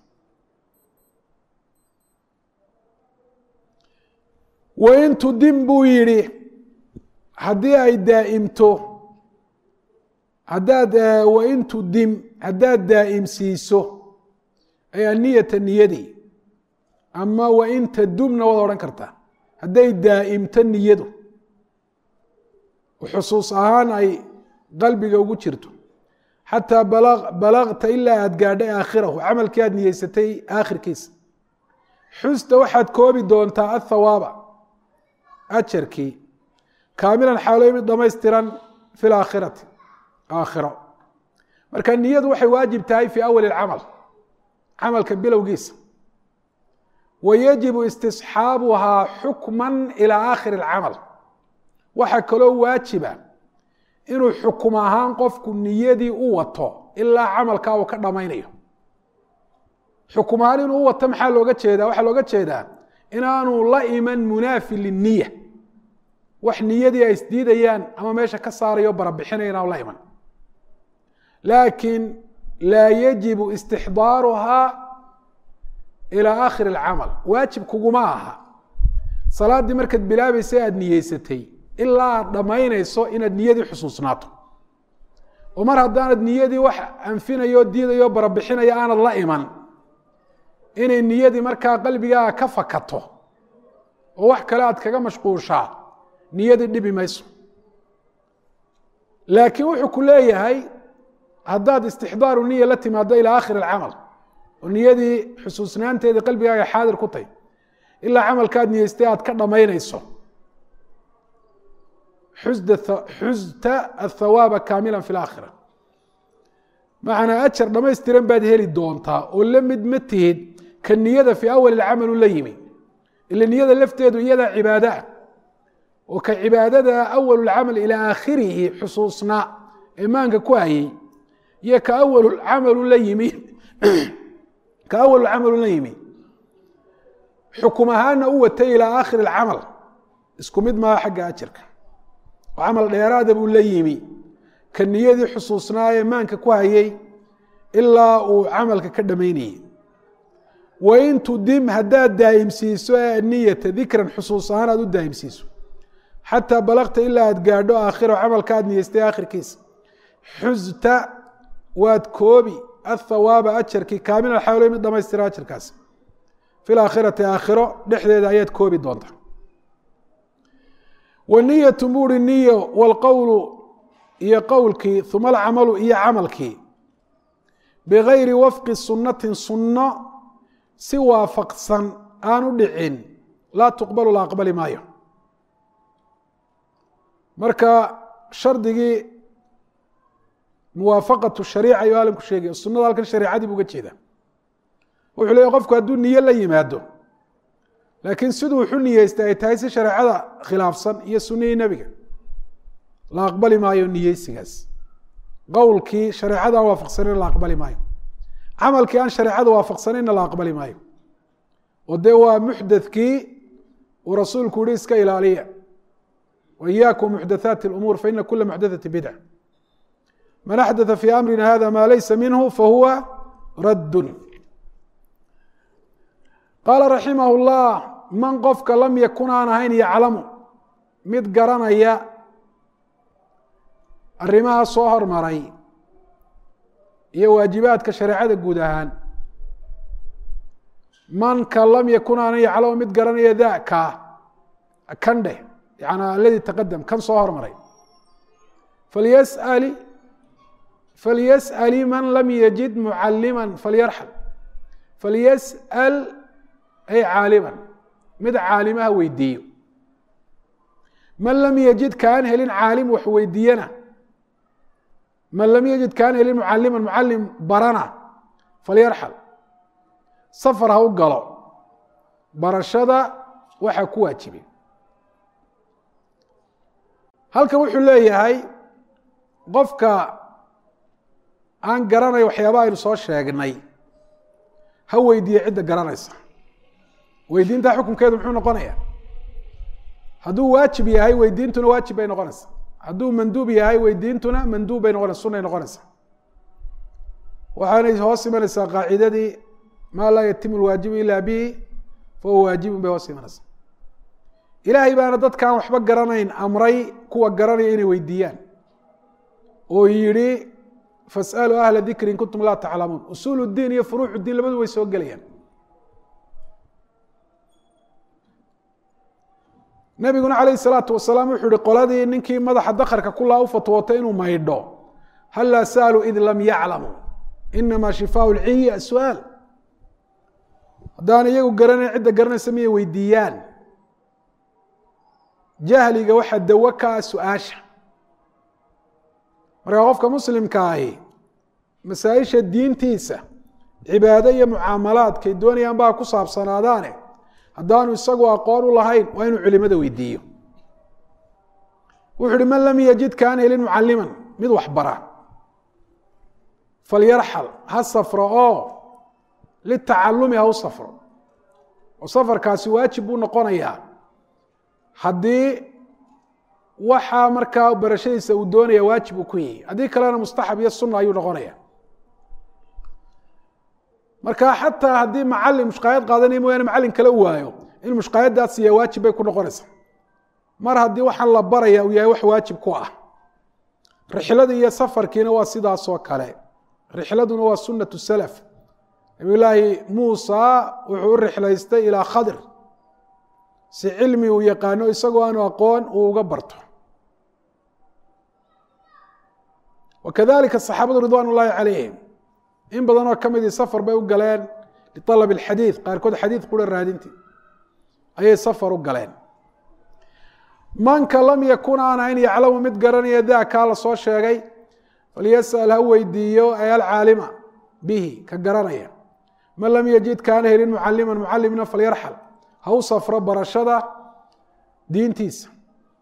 wain tudim buu yidhi haddii ay daa'imto haddaad wain tudim haddaad daa'imsiiso ay aniyata niyadii ama wain tadumna waad odhan kartaa hadday daa'imto niyadu xusuus ahaan ay qalbiga ugu jirto xataa balagta ilaa aad gaadhay aakhirahu camalkii aad niyeysatay aakhirkiisa xusta waxaad koobi doontaa athawaaba ajarkii kaamilan xaaloy mid dhamaystiran fi laakhirati aakhiro marka niyadu waxay waajib tahay fii awali اcamal camalka bilowgiisa wa yajibu istisxaabuhaa xukma ilaa aakhiri اlcamal waxaa kaloo waajiba inuu xukum ahaan qofku niyadii u wato ilaa camalkaa uu ka dhamaynayo xukum ahaan inuu u wato maxaa looga jeedaa waxaa looga jeedaa inaanu la iman munaafi liniya wax niyadii ay isdiidayaan ama meesha ka saarayo barabixinaya inaanu la iman laakiin laa yajibu istixdaaruhaa ilaa aakhiri اlcamal waajib kuguma aha salaaddii markaad bilaabaysa aada niyeysatay ilaa aad dhammaynayso inaad niyadii xusuusnaato oo mar haddaanad niyadii wax anfinayo diidayo barabixinaya aanad la iman inay niyadii markaa qalbigaaga ka fakato oo wax kale aad kaga mashquushaa niyadii dhibi mayso laakiin wuxuu ku leeyahay haddaad istixdaaru niya la timaado ilaa aakhiri alcamal oo niyadii xusuusnaanteedii qalbigaaga xaadir ku tay ilaa camalkaad niyeystay aad ka dhammaynayso xusda athawaaba kaamila fi laakhira macnaa ajar dhamaystiran baad heli doontaa oo la mid ma tihid ka niyada fii awali lcamalu la yimi ila niyada lafteedu iyadaa cibaada ah oo ka cibaadada awalu lcamal ilaa aakhirihi xusuusnaa imaanka ku hayay iyo ka awalu camalu la yimi ka awalu camalu la yimi xukum ahaana u watay ilaa aakhiri alcamal isku mid maaha xagga ajarka oo camal dheeraada buu la yimi ka niyadii xusuusnaa ee maanka ku hayay ilaa uu camalka ka dhamaynayay wain tudim haddaad daa'imsiiso niyata dikran xusuus ahaan aad u daa'imsiiso xataa balagta ilaa aad gaadho aakhiro camalka aad niyeystay aakhirkiisa xuzta waad koobi athawaaba ajarkii kaamil alxawle mid dhamaystira ajarkaas fi laakhirati aakhiro dhexdeeda ayaad koobi doonta waniyatu buuri niyo walqowlu iyo qowlkii uma alcamalu iyo camalkii bigayri wafqi sunnatin sunno si waafaqsan aan u dhicin laa tuqbalu la aqbali maayo marka shardigii muwaafaqatu shariica ayuu alamku sheegaya sunada halkan shareicadii bu uga jeeda wuxuu leeya qofku hadduu niyo la yimaado laakiin siduu wuxu niyeystay ay tahay si shareecada khilaafsan iyo sunihii nebiga la aqbali maayo niyeysigaas qowlkii shareecada aan waafaqsanayna la aqbali maayo camalkii aan shareecada waafaqsanayna la aqbali maayo oo dee waa muxdathkii uu rasuulku yihi iska ilaaliya wa iyaakum muxdathaati اlumuur faina kula muxdathati bidca man axdatha fi amrina hada ma laysa minhu fahuwa raddun qaala raximah اllah man qofka lam yakun aan ahayn yaclamu mid garanaya arrimaha soo hormaray iyo waajibaadka shareecada guud ahaan manka lam yakun aanan yaclamu mid garanaya daka kan dheh yani aladi taqadam kan soo hormaray falyasali falyas'ali man lam yajid mucalima falyarxal falyas'al ay caaliman mid caalimaha weydiiyo man lam yajid kaan helin caalim wax weydiiyana man lam yajid kaan helin mucaliman mucalim barana falyarxal safar ha u galo barashada waxa ku waajibay halkan wuxuu leeyahay qofka aan garanay waxyaaba aynu soo sheegnay ha weydiiye cidda garanaysa weydiinta xukunkeedu muxuu noqonaya hadduu waajib yahay weydiintuna waajib bay noqonaysa hadduu manduub yahay weydiintuna manduub bay noqonaysa sunay noqonaysa waxaanay hoos imanaysaa qaacidadii maa laa yatimu lwaajibu ila bihi fahuwa waajibun bay hoos imanaysaa ilaahay baana dadkaan waxba garanayn amray kuwa garanaya inay weydiiyaan oo yihi fasaluu ahla dikri in kuntum laa taclamuun usuul diin iyo furuuc diin labadu way soo gelayaan nabiguna calayh salaatu wasalaam wuxuu yihi qoladii ninkii madaxa dakarka kulaa u fatwootay inuu maydho hallaa saaluu id lam yaclamuu inamaa shifaau lciyi asu'aal haddaan iyagu garanayn cidda garanaysa miyay weydiiyaan jahliga waxaa dawo ka ah su-aasha markaa qofka muslimka ahi masaa-isha diintiisa cibaado iyo mucaamalaadkay doonayaan baa ku saabsanaadaane haddaanu isagu aqoon u lahayn waa inuu culimada weydiiyo wuxu uhi man lam yajid kaan helin mucaliman mid wax bara falyarxal ha safro oo litacalumi ha u safro oo safarkaasi waajib buu noqonayaa haddii waxaa markaa barashadiisa uu doonaya waajib uu ku yihi haddii kalena mustaxab iyo sunna ayuu noqonaya marka xataa haddii macalin mushqaayad qaadanaya mooyaane macalin kale u waayo in mushqaayadaas siiya waajib bay ku noqonaysaa mar haddii waxaan la baraya uu yahay wax waajib ku ah rixlada iyo safarkiina waa sidaasoo kale rixladuna waa sunatu salaf nabiyulaahi muusa wuxuu u rixlaystay ilaa khadir si cilmi uu yaqaano isagoo aanu aqoon uu uga barto wakadalika saxaabadu ridwan ullaahi calayhim in badanoo ka midii safar bay u galeen lialab alxadiid qaarkood xadiid qura raadintii ayay safar u galeen manka lam yakun aan ahayn yaclamu mid garanaya daakaa la soo sheegay falyasal ha weydiiyo ay alcaalima bihi ka garanaya man lam yajid kaana helin mucaliman mucalimna falyarxal ha u safro barashada diintiisa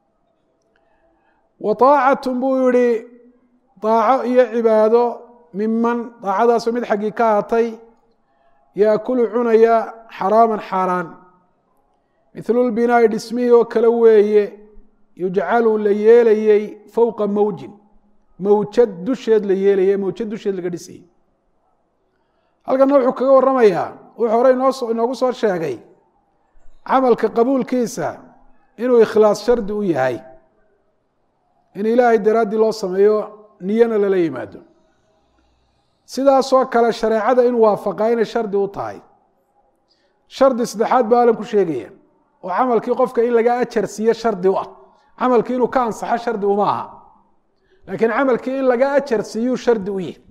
wa aacatu buu yihi aaco iyo cibaado miman daacadaasoo mid xaggii ka ahatay yaakulu cunaya xaraaman xaaraan mithlu lbinaa'i dhismihii oo kale weeye yujcalu la yeelayey fowqa mawjin mawjad dusheed la yeelayay mawjad dusheed laga dhisayay halkana wuxuu kaga waramayaa wuxuu hore inoo inoogu soo sheegay camalka qabuulkiisa inuu ikhlaas shardi u yahay in ilaahay daraaddii loo sameeyo niyana lala yimaado sidaasoo kale shareecada in waafaqaa inay shardi u tahay shardi saddexaad baa alan ku sheegaya oo camalkii qofka in laga ajar siiyo shardi u ah camalkii inuu ka ansaxo shardi uma aha laakiin camalkii in laga ajar siiyuu shardi u yihi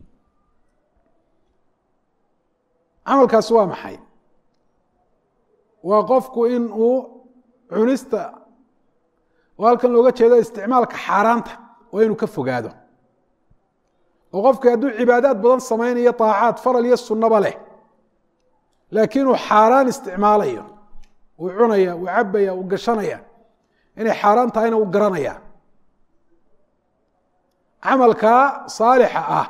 camalkaasi waa maxay waa qofku in uu cunista oo halkan looga jeedo isticmaalka xaaraanta waa inuu ka fogaado oo qofkii hadduu cibaadaad badan samaynayo طaacaad faral iyo sunnaba leh laakiin uu xaaraan isticmaalayo uu cunaya uu cabaya uu gashanaya inay xaaraan tahayna uu garanaya camalkaa saalixa ah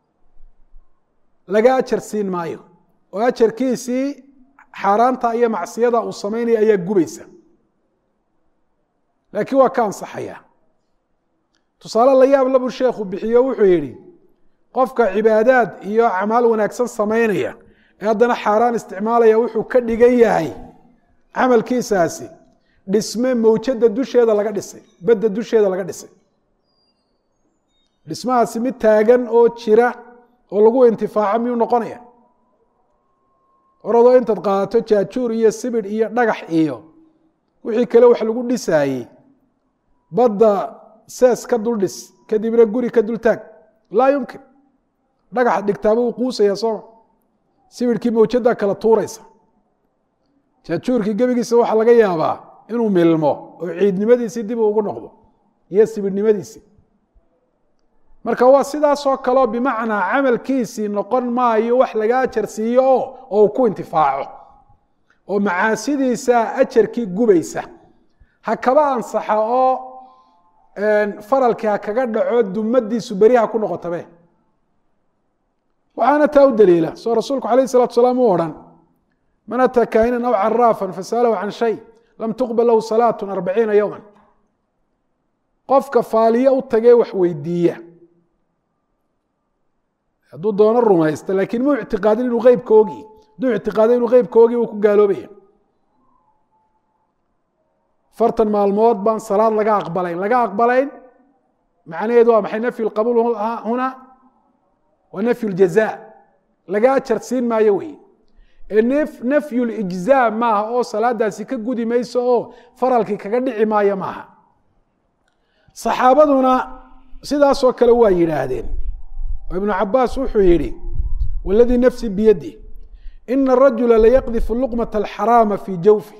laga ajar siin maayo oo ajarkiisii xaaraanta iyo macsiyada uu samaynaya ayaa gubaysa laakiin waa ka ansaxaya tusaale la yaab labuu sheekhu bixiyo wuxuu yidhi qofka cibaadaad iyo acmaal wanaagsan samaynaya ee haddana xaaraan isticmaalaya wuxuu ka dhigan yahay camalkiisaasi dhisme mawjada dusheeda laga dhisay badda dusheeda laga dhisay dhismahaasi mid taagan oo jira oo lagu intifaaco miyuu noqonaya oradoo intaad qaadato jaajuur iyo sibidh iyo dhagax iyo wixii kale wax lagu dhisaayey badda sees ka dul dhis kadibna guri ka dul taag laa yumkin dhagaxa dhigtaaba uu quusaya sooma sibidhkii mawjaddaa kala tuuraysa jaajuurkii gebigiisa waxaa laga yaabaa inuu milmo oo ciidnimadiisii dib ugu noqdo iyo sibidhnimadiisii marka waa sidaasoo kaleo bimacnaa camalkiisii noqon maayo wax laga ajar siiyo oo oo uu ku intifaaco oo macaasidiisa ajarkii gubaysa ha kaba ansaxa oo faralkii ha kaga dhaco dumadiisu beriha ku noqotabe waxaana taa u daliila soo rasuulku alayh الsalatu salaam u odhan man ataa kaahinan aw caraafan fasalahu can shay lam tuqbal lahu salaat arbaciina yowma qofka faaliye u tagee wax weydiiya hadduu doono rumaysta laakiin mu ictiqaadin inuu eybka ogi hadduu ictiqaado inuu eybka ogi uu ku gaaloobaya fartan maalmood baan salaad laga aqbalayn laga aqbalayn macnaheedu waa maxay nafyu lqabuul huna waa nafyu ljaza laga ajar siin maayo wey nafyu lijzaa maaha oo salaadaasi ka gudi mayso oo faralkii kaga dhici maayo maaha saxaabaduna sidaasoo kale waa yidhaahdeen oo ibnu cabaas wuxuu yihi waladii nafsi biyadi ina arajula layaqdifu luqmata alxaraama fii jawfi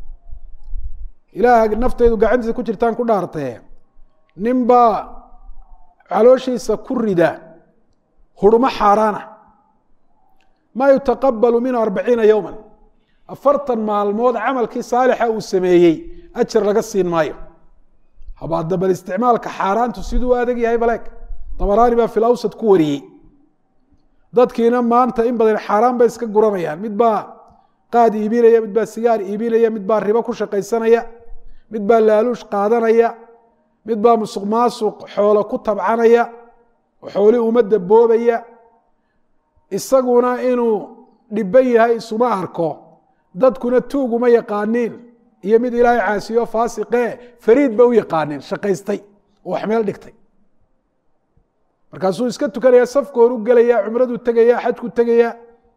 ilaah naftaydu gacantiisa ku jirtaan ku dhaartee nin baa calooshiisa ku rida hurmo xaaraana maa yutaqabalu minhu arbaciina yowma afartan maalmood camalkii saalixa uu sameeyey ajar laga siin maayo habaada bal isticmaalka xaaraantu siduu u adag yahay baleeg dabaraani baa fil awsad ku wariyey dadkiina maanta in badan xaaraan bay iska guranayaan mid baa qaad iibinaya mid baa sigaar iibinaya mid baa ribo ku shaqaysanaya mid baa laaluush qaadanaya mid baa musuq maasuq xoolo ku tabcanaya oo xooli ummadda boobaya isaguna inuu dhiban yahay isuma arko dadkuna tuuguma yaqaaniin iyo mid ilaahay caasiyo faasiqee fariid ba u yaqaaneen shaqaystay oo wax meel dhigtay markaasuu iska tukanaya safka hor u gelaya cumraduu tegaya xajku tegaya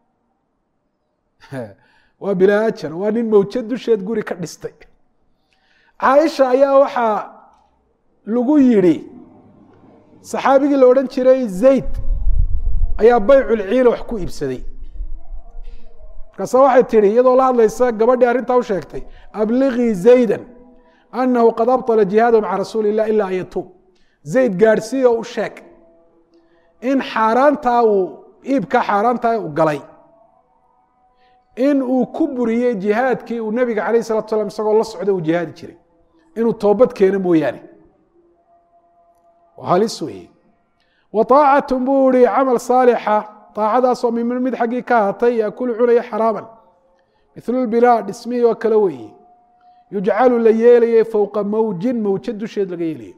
waa bilaa ajar waa nin mawjad dusheed guri ka dhistay caaisha ayaa waxaa lagu yidhi saxaabigii la odhan jiray zayd ayaa bayculciila wax ku iibsaday markaasa waxay tihi iyadoo la hadlaysa gabadhii arrintaa u sheegtay abliqii zayda anahu qad abطala jihaadahu maca rasuuli illah ila an yatuub zayd gaadhsiiyo u sheeg in xaaraantaa uu iibka xaaraantaa uu galay in uu ku buriyey jihaadkii uu nebiga calayh salatu slam isagoo la socda uu jihaadi jiray inuu toobad keeno mooyaane halis weeye wa طaacatun buu ihi camal saalixa aacadaasoo mimin mid xaggii ka ahatay yaakulu cunaya xaraaman milu lbinaa dhismihii oo kale weeye yujcalu la yeelayay fowqa mawjin mawjad dusheed laga yeelaya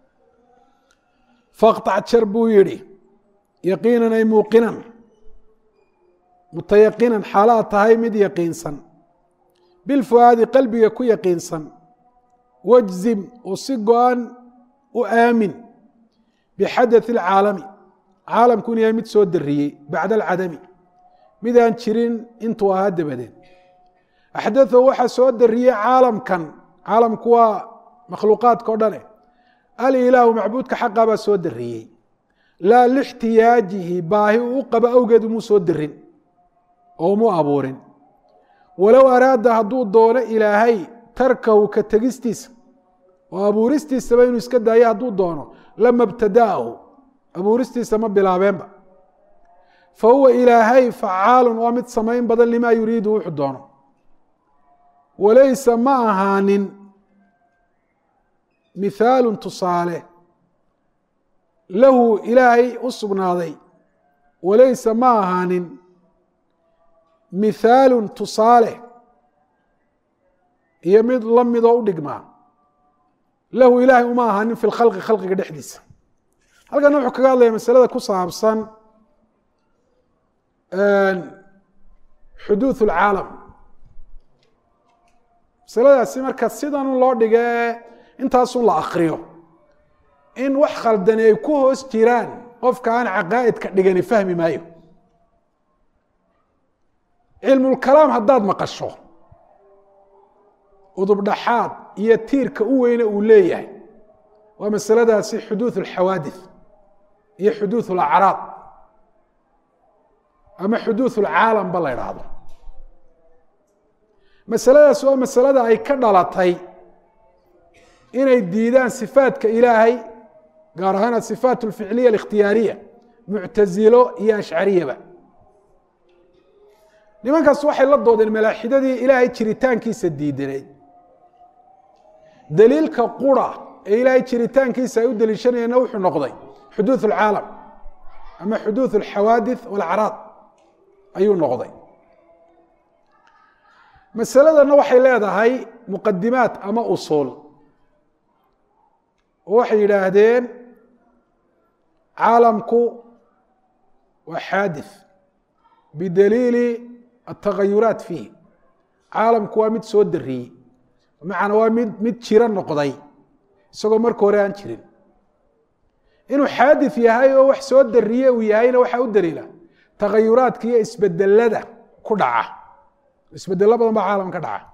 faqطac jar buu yihi yaqiinan ay muuqinan mutayaqinan xaalaad tahay mid yaqiinsan bilfuaadi qalbiga ku yaqiinsan wajzim oo si go-an u aamin bixadaث اlcaalami caalamku in yahay mid soo dariyey bacda alcadami midaan jirin intuu ahaa dabadeed axdatثo waxaa soo dariyey caalamkan caalamku waa makhluuqaadka o dhane alilaahu macbuudka xaqa baa soo dariyey laa lixtiyaajihi baahi uu u qabo awgeed umuu soo darin oo umuu abuurin walow araada hadduu doono ilaahay tarkahu ka tegistiisa oo abuuristiisaba inuu iska daayo hadduu doono lama btada'ahu abuuristiisa ma bilaabeenba fa huwa ilaahay facaalun waa mid samayn badan limaa yuriidu wuxuu doono walaysa ma ahaanin mithaalun tusaale lahu ilaahay u sugnaaday walaysa ma ahaanin mithaalun tusaale iyo mid la midoo u dhigmaa lahu ilaahay uma ahaanin fi lkhalqi khalqiga dhexdiisa halkana wuxuu kaga hadlaya masalada ku saabsan xuduuث اlcaalam masaladaasi marka sidan loo dhigee intaasun la akriyo in wax khaldani ay ku hoos jiraan qofka aan caqaa'idka dhigani fahmi maayo cilmulkalaam haddaad maqasho udubdhaxaad iyo tiirka u weyne uu leeyahay waa masaladaasi xuduuث اlxawaadith iyo xuduuث اlacraad ama xuduuث اlcaalam ba la idhaahdo masaladaas waa masalada ay ka dhalatay inay diidaan sifaadka ilaahay gaar ahaan asifaat اlficliya اlikhtiyaariya muctazilo iyo ashcariyaba nimankaas waxay la doodeen malaaxidadii ilaahay jiritaankiisa diidaneyd daliilka qura ee ilaahay jiritaankiisa ay u deliishanayeenna wuxuu noqday xuduuث اlcaalam ama xuduuث اlxawaadith wاlacraad ayuu noqday masaladana waxay leedahay muqadimaat ama usuul oo waxay yidhaahdeen caalamku waa xaadith bidaliili atagayuraat fiih caalamku waa mid soo dariyey bimacana waa mid mid jiro noqday isagoo marka hore aan jirin inuu xaadith yahay oo wax soo dariye uu yahayna waxaa u daliila tagayuraadka iyo isbedelada ku dhaca isbedelo badan baa caalam ka dhaca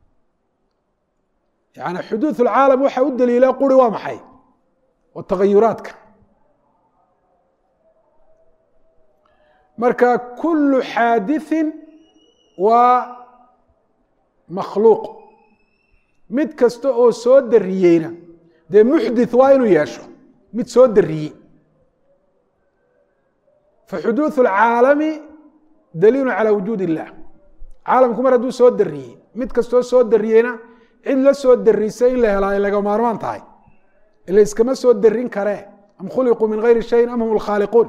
yani xuduuث اlcaalam waxaa u daliila quri waa maxay waa tagayuraadka marka kulu xaadiثi waa makhluuq mid kasta oo soo dariyeyna dee muxdith waa inuu yeesho mid soo dariyey faxuduuث اlcaalami daliilu calى wujuud الlah caalamku mar hadduu soo dariyey mid kastoo soo dariyeyna cid la soo darisay in la helaa ay laga maarmaan tahay ila iskama soo darin karee am khuliquu min gayri shayin am hum lkhaaliquun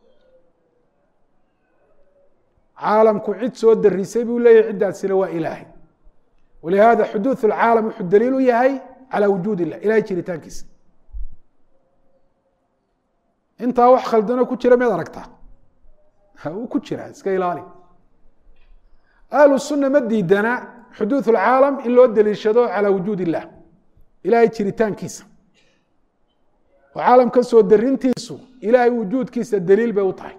caalamku cid soo darisay buu leeyahy ciddaasina waa ilaahay walihada xuduuث اlcaalam wuxuu daliil u yahay calى wujuud illah ilahay jiritaankiisa intaa wax khaldano ku jira miyaad aragtaa uu ku jira iska ilaali ahlu sunna ma diidana xuduuث اlcaalam in loo deliishado calى wujuud illah ilahay jiritaankiisa oo caalamka soo darintiisu ilahay wujuudkiisa daliil bay u tahay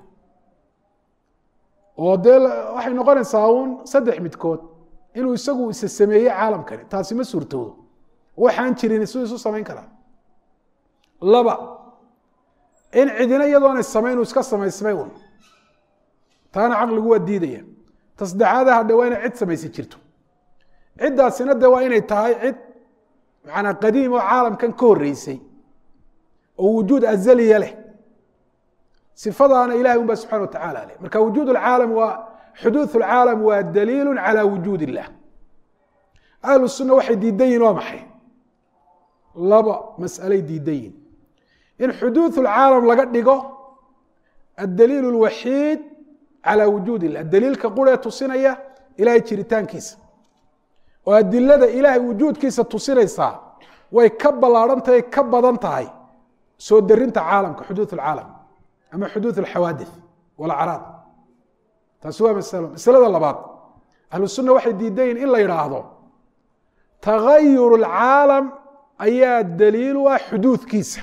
oo dee waxay noqonaysaa uun saddex midkood inuu isagu isa sameeyey caalamkani taasi ma suurtoodo waxaan jirin siduu isu samayn karaa laba in cidina iyadoona samayn uu iska samaysmay un taana caqligu waa diidaya tasdexaada hadhe waa inay cid samaysi jirto ciddaasina de waa inay tahay cid macanaa qadiim oo caalamkan ka horreysay oo wujuud azaliya leh sifadaana ilahay un ba subxana wa tacala leh marka wujuud اlcaalam waa xuduuث اlcaalam waa daliilu calى wujuud illah ahlu sunna waxay diidan yihin waa maxay laba mas'alay diidan yihin in xuduuث اlcaalam laga dhigo addaliil اlwaxiid calى wujuud illah daliilka quree tusinaya ilahay jiritaankiisa oo adilada ilaahay wujuudkiisa tusinaysaa way ka ballaarhan tahay ka badan tahay soo darinta caalamka xuduuث اlcaalam ama xuduuث اlxawaadith walacraad taasi waa masalo masalada labaad ahlu sunna waxay diidan yihin in la yidhaahdo tagayur اlcaalam ayaa daliil u ah xuduudkiisa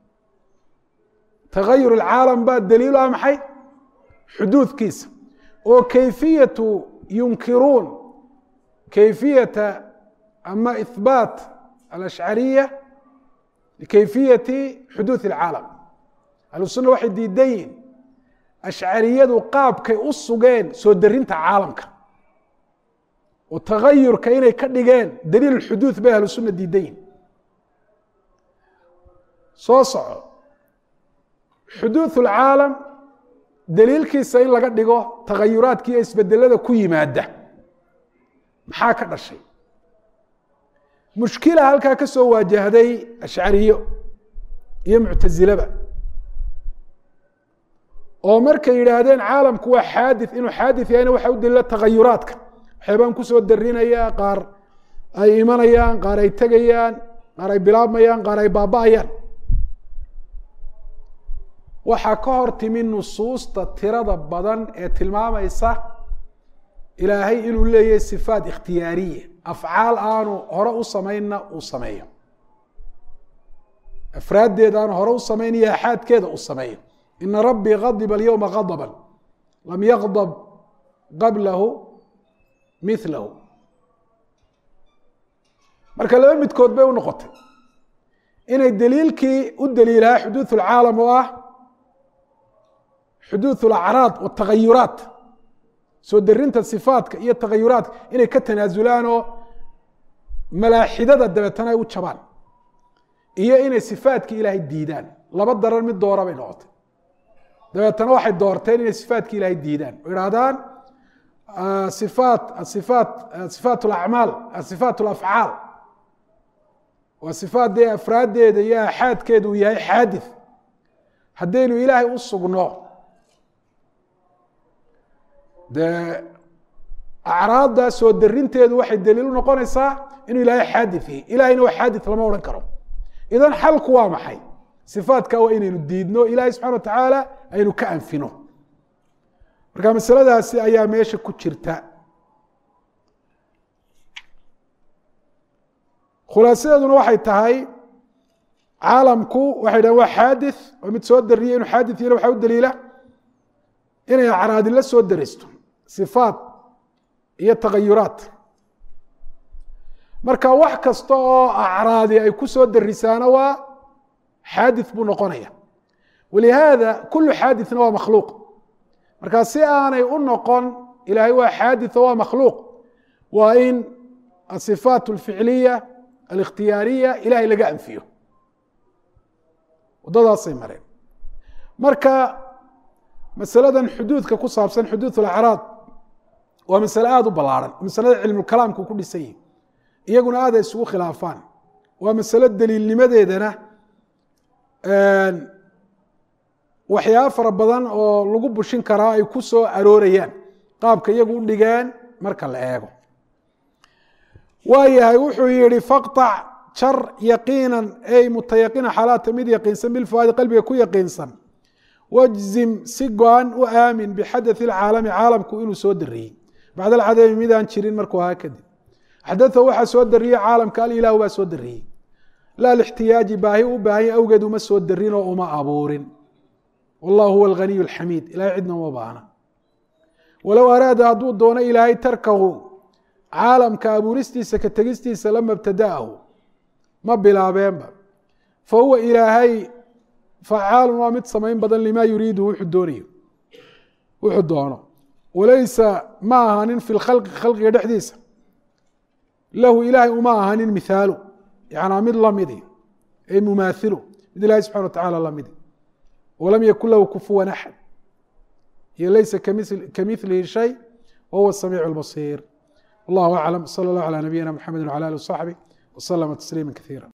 tagayur alcaalam baa daliil u ah maxay xuduudkiisa oo kayfiyatu yunkiruun kayfiyata ama ihbaat alashcariya likayfiyati xuduud alcaalam ahlusunna waxay diidan yihin ashcariyadu qaabkay u sugeen soo darinta caalamka oo tagayurka inay ka dhigeen daliil xuduud bay ahlu sunna diidan yihin soo soco xuduud اlcaalam daliilkiisa in laga dhigo tagayuraadka iyo isbedelada ku yimaada maxaa ka dhashay mushkila halkaa ka soo waajahday ashcariyo iyo muctasilaba oo markay yidhaahdeen caalamku waa xaadith inuu xaadith yahayna waxa u daliila tagayuraadka waxyaabaan kusoo darinaya qaar ay imanayaan qaar ay tegayaan qaar ay bilaabmayaan qaar ay baaba-ayaan waxaa ka hor timi nusuusta tirada badan ee tilmaamaysa ilaahay inuu leeyahay sifaat ikhtiyaariya afcaal aanu hore u samaynna uu sameeyo afraaddeeda aanu hore u samaynaya axaadkeeda uu sameeyo ina rabbii gadiba alyowma gadba lam yaqdab qablahu milahu marka laba midkood bay u noqotay inay daliilkii u daliilahaa xuduud اlcaalam oo ah xuduud اlacraad wاtagayuraat soo darinta sifaatka iyo tagayuraadka inay ka tanaasulaan oo malaaxidada dabeetana ay u jabaan iyo inay sifaatka ilaahay diidaan laba daran mid doora bay noqotay dabeetana waxay doorteen inay sifaatka ilaahay diidaan oo idhahdaan ifaat aifaat sifaat alacmaal asifaat alafcaal waa sifaat dee afraaddeeda iyo axaadkeeda uu yahay xaadith haddaynu ilaahay u sugno dee acraadda soo darinteedu waxay daliil u noqonaysaa inuu ilaahay xaadith yahay ilahayna waa xaadith lama odhan karo idan xalku waa maxay sifaatka waa inaynu diidno ilahay subxana wa tacaala aynu ka anfino marka masaladaasi ayaa meesha ku jirta khulaasadeeduna waxay tahay caalamku waxay dhahen waa xaadith oo mid soo dariyay inuu xaadith yahna waxaa u daliila inay acraadi la soo daristo sifaat iyo tagayuraat marka wax kasta oo acraadi ay ku soo darisaana waa xaadith buu noqonaya walihaada kulu xaadithna waa makhluuq marka si aanay u noqon ilaahay waa xaaditثo waa makhluuq waa in asifaat اlficliya alikhtiyaariya ilahay laga anfiyo waddadaasay mareen marka masaladan xuduudka ku saabsan xuduud اlacraad waa masale aada u ballaaran masalada cilmulkalaamku ku dhisan yihi iyaguna aad ay isugu khilaafaan waa masalo daliilnimadeedana waxyaaba fara badan oo lagu bushin karaa ay ku soo aroorayaan qaabka iyagu u dhigeen marka la eego waayahay wuxuu yihi faqطac jar yaqiinan ey mutayaqina xalaata mid yaqiinsan bilfuaadi qalbiga ku yaqiinsan wajzim si go-an u aamin bixadaث اcaalami caalamku inuu soo dariyey bacd alcadami midaan jirin markuu ahaa kadib xadaثa waxaa soo dariyey caalamka alilahu baa soo dariyey laa lاxtiyaaji baahi u baahanya awgeed uma soo darin oo uma abuurin wallah huwa alganiy alxamiid ilahay cidna uma baahna walow araada hadduu doono ilaahay tarkahu caalamka abuuristiisa ka tegistiisa lama ibtada'ahu ma bilaabeenba fa huwa ilaahay facaalun waa mid samayn badan lima yuriidu wuxuu doonayo wuxuu doono walaysa ma ahanin fi lkhalqi khalqiga dhexdiisa lahu ilaahay uma ahanin mihaalu yanaa mid lamidi ay mumaathilu mid ilahay subxana wa tacala lamidi wlam ykun lahu kufuwan axad iyo laysa kamilihi shay wahuwa samiic اlbasiir wallahu aclam salى اllah alى nabiyina mxamedi wlى alih wصaxbih wslama tasliima kaiira